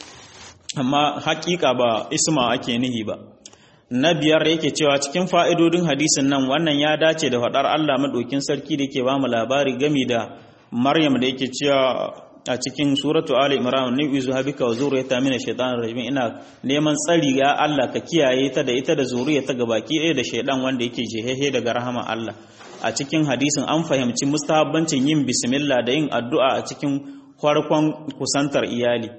amma hakika ba isma ake nihi ba na biyar yake cewa cikin fa'idodin hadisin nan wannan ya dace da faɗar Allah maɗokin sarki da ke ba mu labari gami da Maryam da yake cewa a cikin suratu Ali Imran ni uzu habika wa zuriyata min ash-shaytanir rajim ina neman tsari ga Allah ka kiyaye ta da ita da zuriyata gabaki ɗaya da shaydan wanda yake jehehe daga rahama Allah a cikin hadisin an fahimci mustahabbancin yin bismillah da yin addu'a a cikin farkon kusantar iyali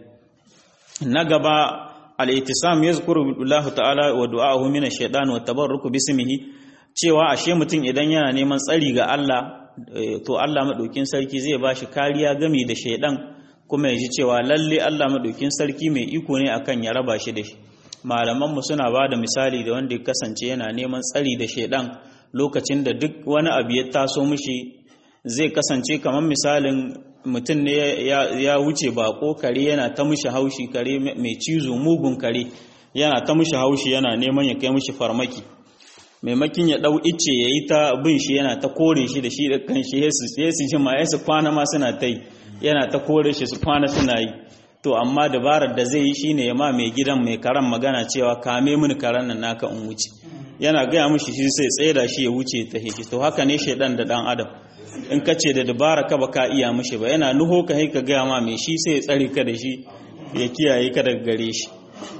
na gaba al-ittisam yazkuru Allah ta'ala wa du'ahu min ash-shaytan wa tabarruku bismihi cewa ashe mutum idan yana neman tsari ga Allah to Allah madaukin sarki zai bashi kariya gami da shaydan kuma ya ji cewa lalle Allah madaukin sarki mai iko ne akan ya raba shi da shi malaman mu suna bada misali da wanda ya kasance yana neman tsari da shaydan lokacin da duk wani abu ya taso mishi zai kasance kamar misalin mutum ne ya wuce bako kare yana ta mishi haushi kare mai cizo mugun kare yana ta mishi haushi yana neman ya kai mishi farmaki maimakin ya dau ice ya yi ta bin shi yana ta kore shi da shi da kan shi ya su shi ma ya su kwana ma suna ta yi yana ta kore shi su kwana suna yi to amma dabarar da zai yi shine ya ma mai gidan mai karan magana cewa kame mini karan nan naka in wuce yana gaya mishi shi sai tsaye da shi ya wuce ta hiki to haka ne shaidan da dan adam in ka ce da dabara ka baka iya mishi ba yana nuho ka ka gaya ma mai shi sai ya tsare ka da shi ya kiyaye ka daga gare shi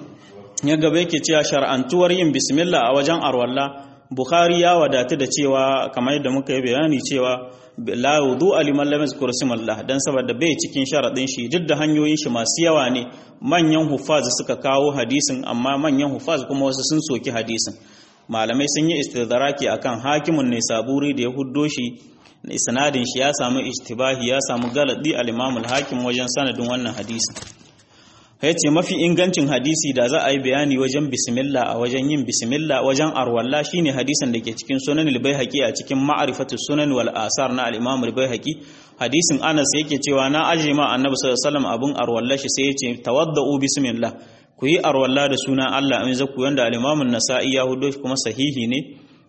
ya gaba yake cewa shar'antuwar yin bismillah a wajen arwalla bukhari ya wadatu da cewa kamar yadda muka yi bayani cewa la wudu aliman lam yazkur Allah dan saboda bai cikin sharadin shi duk da hanyoyin shi masu yawa ne manyan hufaz suka kawo hadisin amma manyan hufaz kuma wasu sun soki hadisin malamai sun yi istidraki akan hakimun ne saburi da ya huddo shi isnadin shi ya samu ishtibahi ya samu galadi al-imam al-hakim wajen sanadin wannan hadisin ya ce mafi ingancin hadisi da za a yi bayani wajen bismillah a wajen yin bismillah wajen arwalla shine hadisin da ke cikin sunan al-baihaqi a cikin ma'rifatu sunan wal asar na al-imam al-baihaqi hadisin Anas yake cewa na aje ma annabi sallallahu alaihi wasallam abun arwalla shi sai yace tawaddau bismillah ku yi arwalla da sunan Allah in zaku yanda al-imam an-nasa'i ya hudo kuma sahihi ne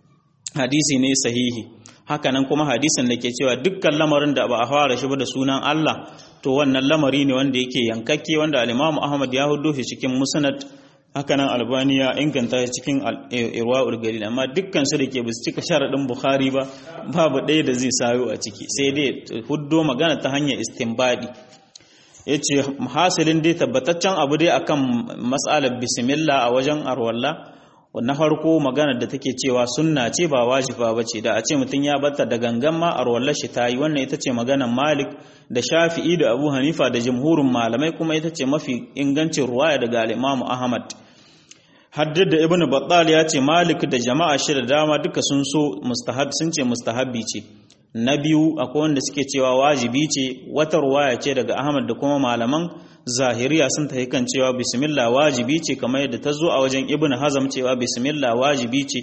hadisi ne sahihi hakanan kuma hadisin da ke cewa dukkan lamarin da ba a fara shi ba da sunan Allah to wannan lamari ne wanda yake yankakke wanda al-Imam Ahmad ya hudo shi cikin Musnad hakanan Albani ya inganta shi cikin Irwaul Galil amma dukkan su da ke bisa cika sharadin Bukhari ba babu ɗaya da zai sayo a ciki sai dai huddo magana ta hanyar istinbadi yace hasilin dai tabbataccen abu dai akan mas'alar bismillah a wajen arwalla na farko maganar da take cewa sunna ce ba wajiba ba ce da a ce mutum ya batta da gangan ma a rawar shi ta yi wannan ita ce maganar malik da shafi'i da abu hanifa da jamhurin malamai kuma ita ce mafi ingancin ruwaya daga al'imamu ahmad haddad da ibn battal ya ce malik da jama'a shi da dama duka sun so mustahab sun ce mustahabbi ce na biyu akwai wanda suke cewa wajibi ce wata ruwaya ce daga ahmad da kuma malaman zahiriya sun tafi kan cewa bismillah wajibi ce kamar yadda ta zo a wajen ibn hazam cewa bismillah wajibi ce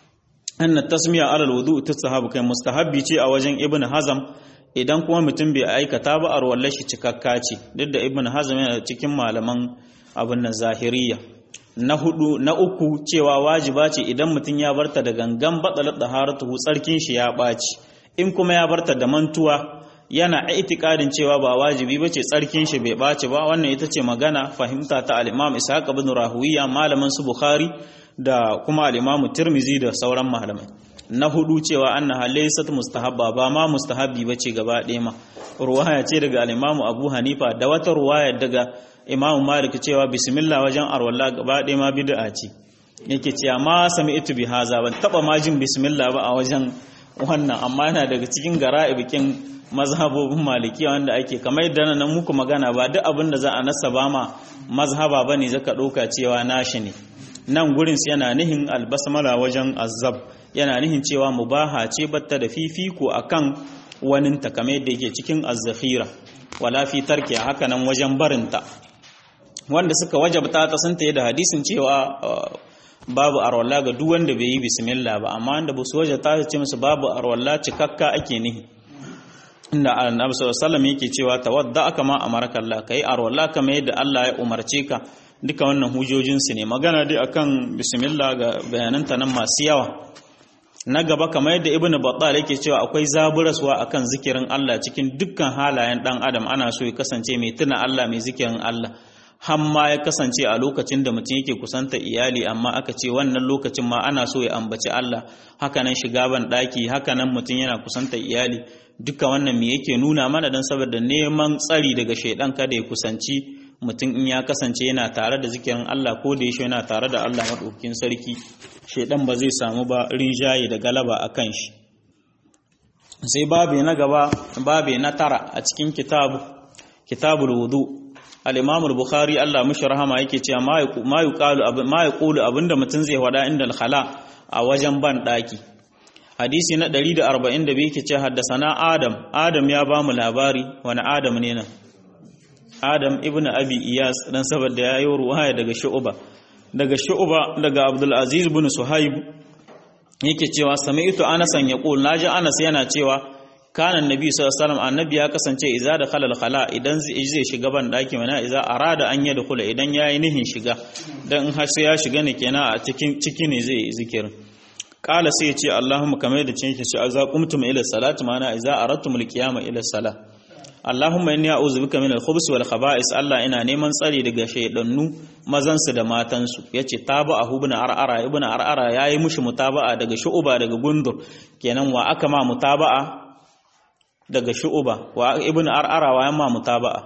anna tasmiya alal wudu tasahabu kai mustahabbi ce a wajen ibn hazam idan kuma mutum bai aikata ba a ruwallar shi cikakka ce duk da ibn hazam yana cikin malaman abin nan zahiriya na hudu na uku cewa wajiba ce idan mutum ya barta da gangan batsalar taharatu tsarkin shi ya ɓaci in kuma ya barta da mantuwa yana itikadin cewa ba wajibi ba ce tsarkin shi bai ɓaci ba wannan ita ce magana fahimta ta al-imam ishaq ibn rahuwiya malamin su bukhari da kuma al-imam tirmizi da sauran malamai na hudu cewa annaha laysat mustahabba ba ma mustahabbi bace gaba ɗaya ma ruwaya ce daga al-imam abu hanifa da wata ruwaya daga imam malik cewa bismillah wajen arwalla gaba ɗaya ma bid'a ce yake cewa ma sami'tu bi haza ban taba ma jin bismillah ba a wajen wannan amma yana daga cikin gara'ibikin mazhabobin malikiya wanda ake kamar yadda nan muku magana ba duk abin da za a nasaba ma mazhaba bane zaka ɗauka cewa nashi ne nan gurin yana nihin albasmala wajen azab yana nihin cewa mubaha ce batta da fifiko akan wani ta kamar yadda yake cikin azzakhira wala fi tarki haka nan wajen barinta wanda suka wajabta ta sun tayi da hadisin cewa babu arwalla ga duk wanda bai yi bismillah ba amma wanda ba su wajabta ta ce musu babu arwalla cikakka ake nihi inda annabi sallallahu alaihi wasallam yake cewa tawadda kama amaraka Allah kai arwalla kamar yadda Allah ya umarce ka duka wannan hujojinsu ne magana dai akan bismillah ga bayananta nan masu yawa na gaba kamar yadda ibn battal yake cewa akwai zaburaswa akan zikirin Allah cikin dukkan halayen dan adam ana so ya kasance mai tuna Allah mai zikirin Allah hamma ya kasance a lokacin da mutum yake kusanta iyali amma aka ce wannan lokacin ma ana so ya ambaci Allah hakanan shiga ban daki hakanan mutum yana kusanta iyali duka wannan me yake nuna mana dan saboda neman tsari daga shaidan kada ya kusanci mutum in ya kasance yana tare da zikirin Allah ko da yake yana tare da Allah madaukakin sarki shaidan ba zai samu ba rinjaye da galaba akan shi sai babe na gaba babe na tara a cikin kitabu kitabul wudu al-imam al-bukhari Allah mishi rahama yake cewa ma yuqalu ma yaqulu abinda mutum zai wada inda al-khala a wajen ban daki hadisi na 142 yake ce haddasana adam adam ya ba mu labari wani adam ne nan adam ibn abi iyas dan saboda ya yi ruwaya daga shu'uba daga shu'uba daga abdul aziz ibn suhaib yake cewa sami'tu anasan yaqul naji anas yana cewa kana annabi sallallahu alaihi wasallam annabi ya kasance idza da khalal khala idan zai shiga ban daki mana idza arada an yada kula idan yayi nihin shiga dan har sai ya shiga ne kenan a cikin ciki ne zai zikirin kala sai ya ce Allahumma kamar da cin shi za qumtum ila salati mana idza aradtum alqiyama ila salah Allahumma inni a'udhu bika min al-khubuthi wal khaba'is Allah ina neman tsari daga shaydannu mazan su da matan su yace taba'a ibn ar'ara ibn ar'ara yayi mushi mutaba'a daga shu'uba daga gundur kenan wa aka ma mutaba'a daga shu'uba wa ibn ar'ara wa yamma mutaba'a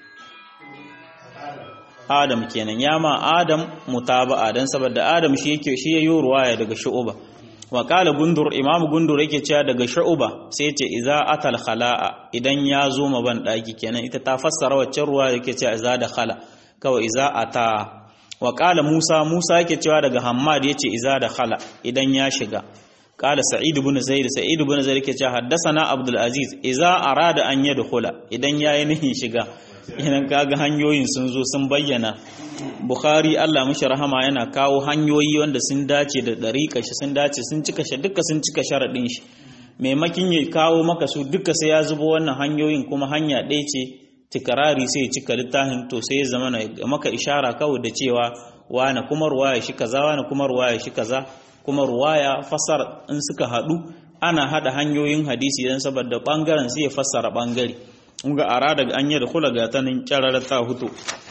Adam kenan ya ma Adam mutaba'a dan saboda Adam shi yake shi yayi ruwaya daga shu'uba wa kala gundur imam gundur yake cewa daga shu'uba sai ce idza atal khala'a idan ya zo ma ban daki kenan ita ta fassara waccan ruwa yake cewa idza da khala kawai idza ata wa kala musa musa yake cewa daga hammad yace idza da khala idan ya shiga kala sa'id ibn zaid sa'id ibn zaid yake cewa haddathana abdul aziz idza arada an yadkhula idan yayi nihin shiga idan kaga hanyoyin sun zo sun bayyana bukhari Allah mishi rahama yana kawo hanyoyi wanda sun dace da dariƙa shi sun dace sun cika shi duka sun cika sharaɗin shi maimakin ya kawo maka su duka sai ya zubo wannan hanyoyin kuma hanya ɗaya ce tikarari sai ya cika littafin to sai ya zama maka ishara kawai da cewa wane kuma ruwaya shi kaza wane kuma ruwaya shi kaza kuma ruwaya fasar in suka haɗu ana haɗa hanyoyin hadisi don saboda ɓangaren sai ya fassara ɓangare in ga ara daga an yi da kula ga ta nan kyarar ta hutu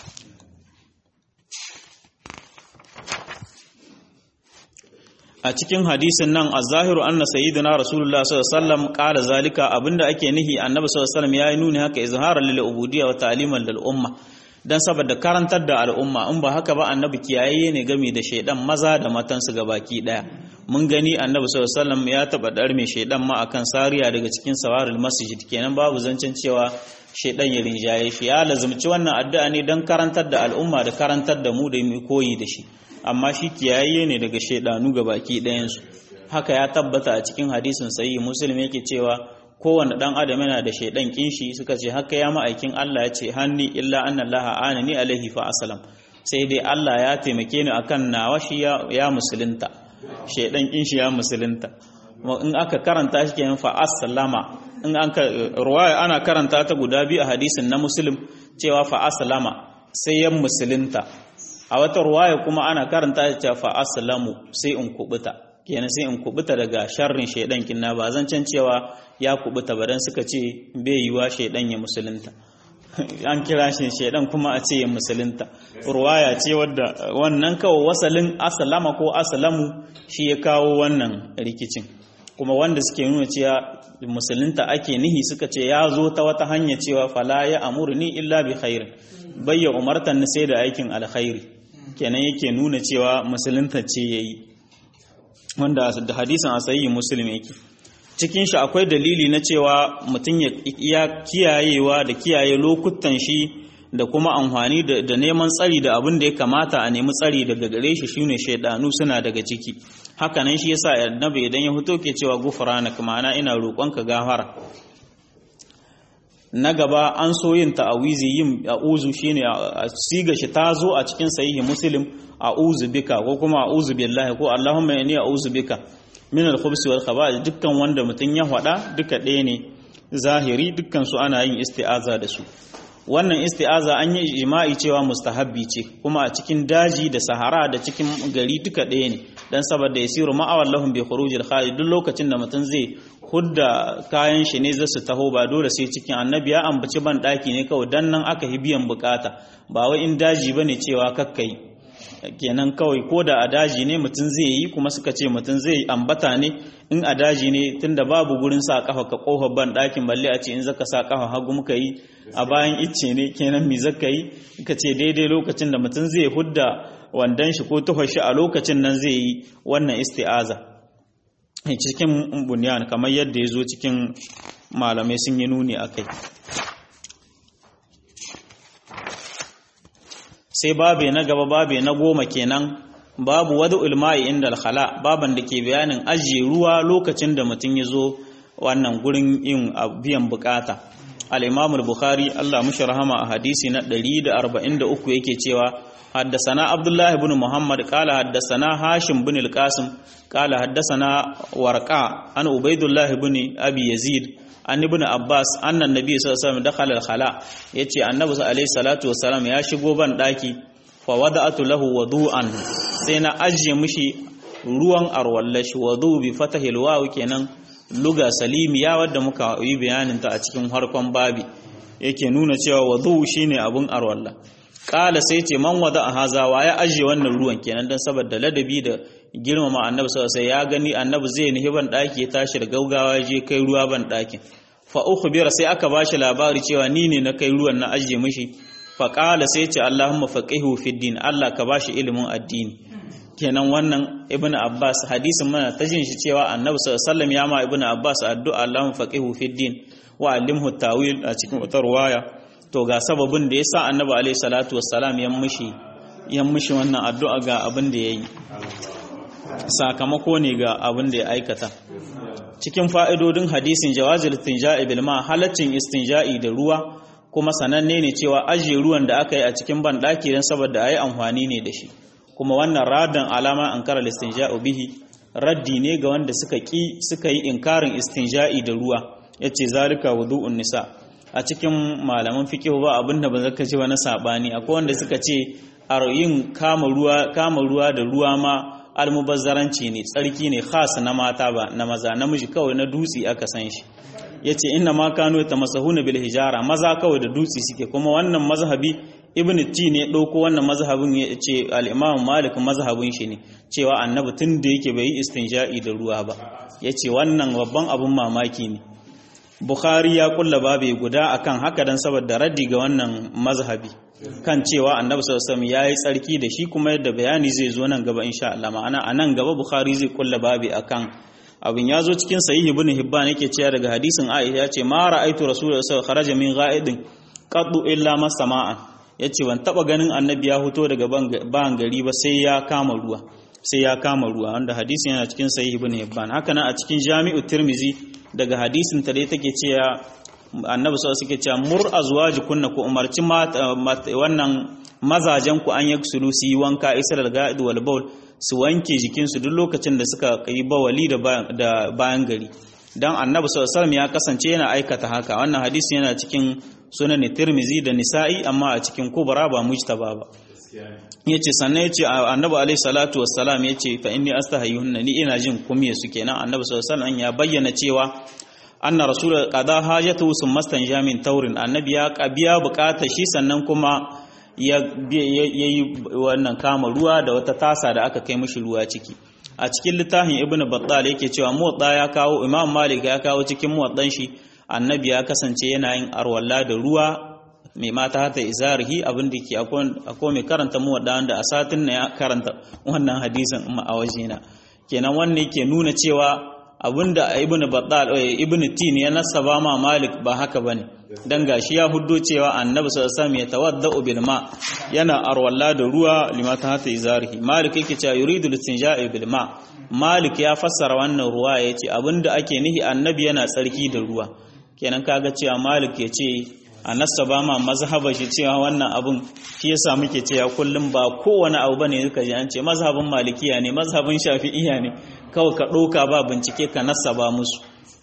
a cikin hadisin nan a zahiru anna sayyidina rasulullah sallallahu alaihi wasallam qala zalika abinda ake nihi annabi sallallahu alaihi wasallam yayi nuni haka izharan lil ubudiyya wa ta'liman lil umma dan saboda karantar da al'umma in ba haka ba annabi kiyaye ne game da shaidan maza da matansu gabaki daya mun gani annabi sallallahu alaihi wasallam ya taba dar mai shaidan ma akan sariya daga cikin sawaril masjid kenan babu zancen cewa shaidan ya rinjaye shi ya lazumci wannan addu'a ne dan karantar da al'umma da karantar da mu da mu koyi da shi amma shi kiyaye ne daga shaidanu gabaki ɗayan su haka ya tabbata a cikin hadisin sahihi muslim yake cewa kowane dan adam yana da shaidan kinshi suka ce haka ya ma'aikin Allah ya ce hanni illa annallaha anani alaihi fa aslam sai dai Allah ya taimake ni akan nawa shi ya musulunta shaidan kinshi ya musulunta in aka karanta shi kenan fa aslama in an ka ruwaya ana karanta ta guda biyu a hadisin na muslim cewa fa aslama sai ya musulunta a wata ruwaya kuma ana karanta ta fa aslamu sai in kubuta kenan sai in kubuta daga sharrin shaidan kinna ba zan can cewa ya kubuta ba dan suka ce bai yiwa shaidan ya musulunta an kira shi shaidan kuma a ce ya musulunta ruwaya ce wadda wannan kawo wasalin asalama ko asalamu shi ya kawo wannan rikicin kuma wanda suke nuna cewa musulunta ake nihi suka ce ya zo ta wata hanya cewa fala ya amurni illa bi khairin bayya umartan ni sai da aikin alkhairi kenan yake nuna cewa musulunta ce yayi wanda da hadisin a sahihi muslim yake cikin shi akwai dalili na cewa mutum ya kiyayewa da kiyaye lokutan shi da kuma amfani da neman tsari da abin da ya kamata a nemi tsari daga gare shi shine shaidanu suna daga ciki hakanan shi yasa annabi idan ya fito ke cewa gufranak ma'ana ina roƙonka gafara na gaba an so yin ta'awizi yin a'uzu shine a siga shi ta zo a cikin sahihi muslim a'uzu bika ko kuma a'uzu billahi ko allahumma inni a'uzu bika min al-khubsi wal khaba'ith dukkan wanda mutun ya faɗa duka ɗaya ne zahiri dukkan su ana yin isti'aza da su wannan isti'aza an yi ijma'i cewa mustahabbi ce kuma a cikin daji da sahara da cikin gari duka ɗaya ne dan saboda yasiru ma'awal lahum bi khurujil kharij duk lokacin da mutun zai hudda kayan shi ne zasu taho ba dole sai cikin annabi ya ambaci ban daki ne kawai dan nan aka yi biyan bukata ba wai in daji bane cewa kakkai kenan kawai ko da a daji ne mutum zai yi kuma suka ce mutum zai ambata ne in a daji ne tunda babu gurin sa kafa ka kofar ban ɗakin balle a ce in zaka sa kafa hagu muka yi a bayan icce ne kenan mi zaka yi ka ce daidai lokacin da mutum zai hudda wandan shi ko tuhar shi a lokacin nan zai yi wannan isti'aza cikin bunyan kamar yadda ya zo cikin malamai sun yi nuni a kai sai babe na gaba babe na goma kenan babu wadu ulma'i inda alkhala baban da ke bayanin ajiye ruwa lokacin da mutum ya zo wannan gurin yin biyan bukata al-imam al-bukhari Allah mushi rahama a hadisi na 143 yake cewa haddasana abdullah ibn muhammad qala haddasana hashim ibn al-qasim qala haddasana warqa an ubaidullah ibn abi yazid an ibn abbas annan nabi sallallahu alaihi wasallam dakhala al-khala yace annabi alaihi salatu wasallam ya shigo ban daki fa wada'atu lahu wudu'an sai na ajiye mishi ruwan arwallashi wudu bi fatahi al kenan luga salimiya wadda muka yi bayanin ta a cikin harkon babi yake nuna cewa wudu shine abun arwalla kala sai ce man wada haza wa ya ajiye wannan ruwan kenan dan saboda ladabi da girmama annabi sallallahu alaihi ya gani annabi zai nihi ban daki ya tashi da gaugawa je kai ruwa ban dakin fa ukhbira sai aka bashi labari cewa ni ne na kai ruwan na ajiye mishi fa qala sai ce allahumma faqihu fid din Allah ka bashi ilimin addini kenan wannan ibnu abbas hadisin mana ta jin shi cewa annabi sallallahu alaihi wasallam ya ma ibnu abbas addu'a allahumma faqihu fid din wa allimhu tawil a cikin wata ruwaya to ga sababin da yasa annabi alaihi salatu wassalam ya mishi ya mishi wannan addu'a ga abin da yayi sakamako ne ga abin da ya aikata cikin fa'idodin hadisin jawazil istinja'i bil ma halaccin istinja'i da ruwa kuma sananne ne cewa ajiye ruwan da aka yi a cikin banɗaki don saboda a yi amfani ne da shi kuma wannan radin alama an kara listinja'u bihi raddi ne ga wanda suka ki suka yi inkarin istinja'i da ruwa yace zalika wudu'un nisa a cikin malaman fiqh ba abinda ba zaka ce ba na sabani akwai wanda suka ce a yin kama ruwa kama ruwa da ruwa ma almubazzaranci ne tsarki ne khas na mata ba na maza namiji kawai na dutse aka san shi yace inna ma kanu yatamasahuna bil hijara maza kawai da dutse suke kuma wannan mazhabi ibn ti ne ɗauko wannan mazhabin ya ce al'imam malik mazhabin shi ne cewa annabi tun da yake bai yi istinja'i da ruwa ba ya ce wannan babban abin mamaki ne bukhari ya kulla babu guda akan haka don saboda raddi ga wannan mazhabi kan cewa annabi sallallahu ya yi tsarki da shi kuma yadda bayani zai zo nan gaba insha Allah ma'ana a nan gaba bukhari zai kulla babu akan abin ya zo cikin sahihi ibn hibban yake cewa daga hadisin aisha ya ce ma ra'aitu rasulullahi sallallahu alaihi wasallam kharaja min ghaidin qaddu illa masama'an ya ce ban taba ganin annabi ya fito daga ban gari ba sai ya kama ruwa sai ya kama ruwa wanda hadisin yana cikin sahih ibn hibban haka nan a cikin jami'u tirmizi daga hadisin ta dai take cewa annabi sallallahu alaihi cewa mur azwajikunna ku umarci wannan mazajen ku an yaksulu su yi wanka isral ga'id wal bawl su wanke jikin su duk lokacin da suka yi bawali da bayan gari dan annabi sallallahu alaihi ya kasance yana aikata haka wannan hadisi yana cikin sunan tirmizi da nisa'i amma a cikin kubra ba mujtaba ba yace sannan yace annabi alaihi salatu wassalam yace fa inni astahayunna ni ina jin kumye su kenan annabi sallallahu alaihi ya bayyana cewa anna rasul qada hajatu summa jamin taurin annabi ya biya bukatar shi sannan kuma ya yi wannan kama ruwa da wata tasa da aka kai mishi ruwa ciki a cikin littafin ibn battal yake cewa muwatta ya kawo imam malik ya kawo cikin muwaddan shi annabi ya kasance yana yin arwalla da ruwa mai mata hata izarihi abin da ke akwai mai karanta muwadda wanda a satin na ya karanta wannan hadisin a wajena kenan wannan ke nuna cewa abinda ibn battal ibn tin ya nasaba ma malik ba haka bane dan gashi ya huddo cewa annabi sallallahu alaihi wasallam ya tawaddau bil ma yana arwalla da ruwa limata hata izarihi malik yake cewa yuridu listinja'i bil ma malik ya fassara wannan ruwa yace abinda ake nihi annabi yana tsarki da ruwa kenan kaga cewa malik ya ce a nasaba ma mazhaba shi cewa wannan abun shi yasa muke cewa kullum ba kowane abu bane suka ji an ce mazhabin malikiya ne mazhabin shafi'iya ne kawai ka ɗauka ba bincike ka nasaba musu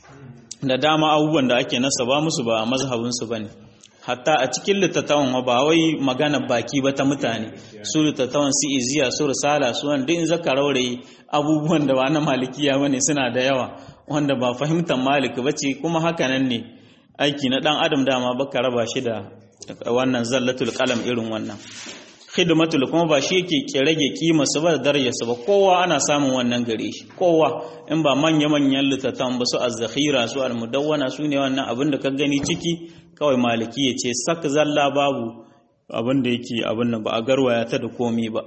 da dama abubuwan da ake nasaba musu ba mazhabinsu ba ne hatta a cikin littattafan ba wai magana baki ba ta mutane su littattafan su iziya su risala su wanda in zaka raurayi abubuwan da ba na malikiya bane suna da yawa wanda ba fahimtar malik ba ce kuma haka nan ne aiki na dan adam dama baka raba shi da wannan zallatul qalam irin wannan khidmatul kuma ba shi yake rage kima su ba da darajarsa ba kowa ana samun wannan gare shi kowa in ba manya manyan littattafan ba su az-zakhira su al-mudawwana su ne wannan abin da ka gani ciki kawai maliki ya ce sak zalla babu abin da yake abin nan ba a garwaya ta da komi ba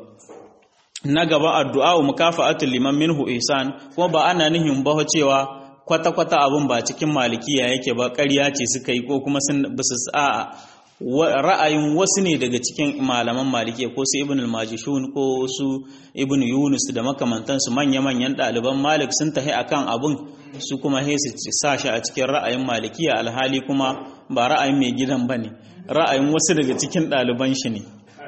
na gaba addu'a mukafa'atul liman minhu ihsan kuma ba ana nihin ba cewa kwata kwata abin ba cikin malikiya yake ba ƙarya ce suka yi ko kuma sun bisu a'a ra'ayin wasu ne daga cikin malaman malikiya ko su ibn al-majishun ko su ibn yunus da makamantansu manya-manyan ɗaliban malik sun tahi akan abun su kuma he su sa shi a cikin ra'ayin malikiya alhali kuma ba ra'ayin mai gidan ba ne ra'ayin wasu daga cikin ɗaliban shi ne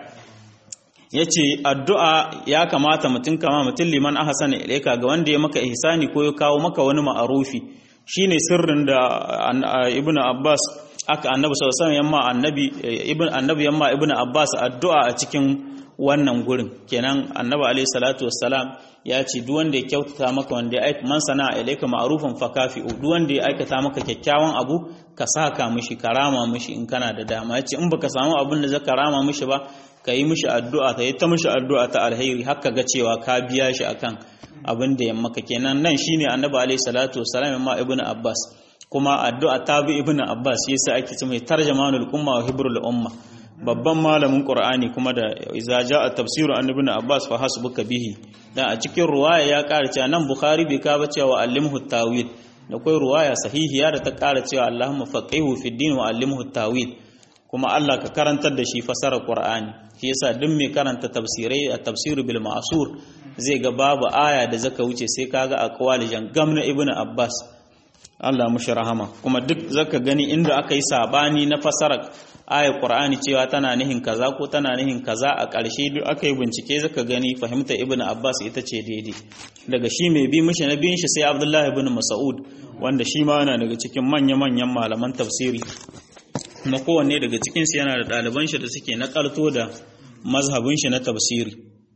ya ce addu'a ya kamata mutum kama mutum liman ahsan ilaika ga wanda ya maka ihsani ko ya kawo maka wani ma'arufi shine sirrin da ibn abbas aka annabi sallallahu alaihi yamma annabi ibn annabi yamma ibn abbas addu'a a cikin wannan gurin kenan annabi alaihi salatu wassalam ya ce duk wanda ya kyautata maka wanda ya aika man sana'a ilaika ma'rufan fakafi'u duk wanda ya aikata maka kyakkyawan abu ka saka mishi karama mishi in kana da dama ya ce in baka samu abin da zaka rama mishi ba ka yi mishi addu'a ta yi ta mishi addu'a ta alheri haka ga cewa ka biya shi akan abin da ya maka kenan nan shine annabi alaihi salatu wassalam yamma ibn abbas kuma addu'a ta bi ibn abbas yasa ake ce mai tarjamanul umma wa hibrul umma babban malamin qur'ani kuma da iza jaa tafsiru an ibn abbas fa hasbuka bihi dan a cikin ruwaya ya ƙara cewa nan bukhari bai ka ba cewa allimhu tawil da kai ruwaya sahihiya da ta ƙara cewa allahumma faqihu fid din wa allimhu tawil kuma Allah ka karantar da shi fasara qur'ani shi yasa duk mai karanta tafsirai a tafsiru bil ma'sur zai ga babu aya da zaka wuce sai kaga aqwali jangam na ibn abbas Allah mushi rahama kuma duk zaka gani inda aka yi sabani na fasara ayar Qur'ani cewa tana nihin kaza ko tana nihin kaza a ƙarshe duk aka yi bincike zaka gani fahimta Ibn Abbas ita ce daidai daga shi mai bi mishi na biyun shi sai Abdullahi ibn Mas'ud wanda shi ma yana daga cikin manya-manyan malaman tafsiri kuma kowanne daga cikin su yana da ɗaliban shi da suke nakalto da mazhabin shi na tafsiri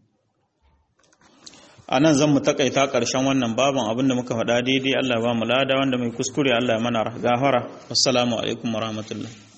a nan zan mu takaita ƙarshen wannan baban abin da muka faɗa daidai Allah ba mu lada wanda mai kuskure Allah ya mana gafara assalamu alaikum warahmatullahi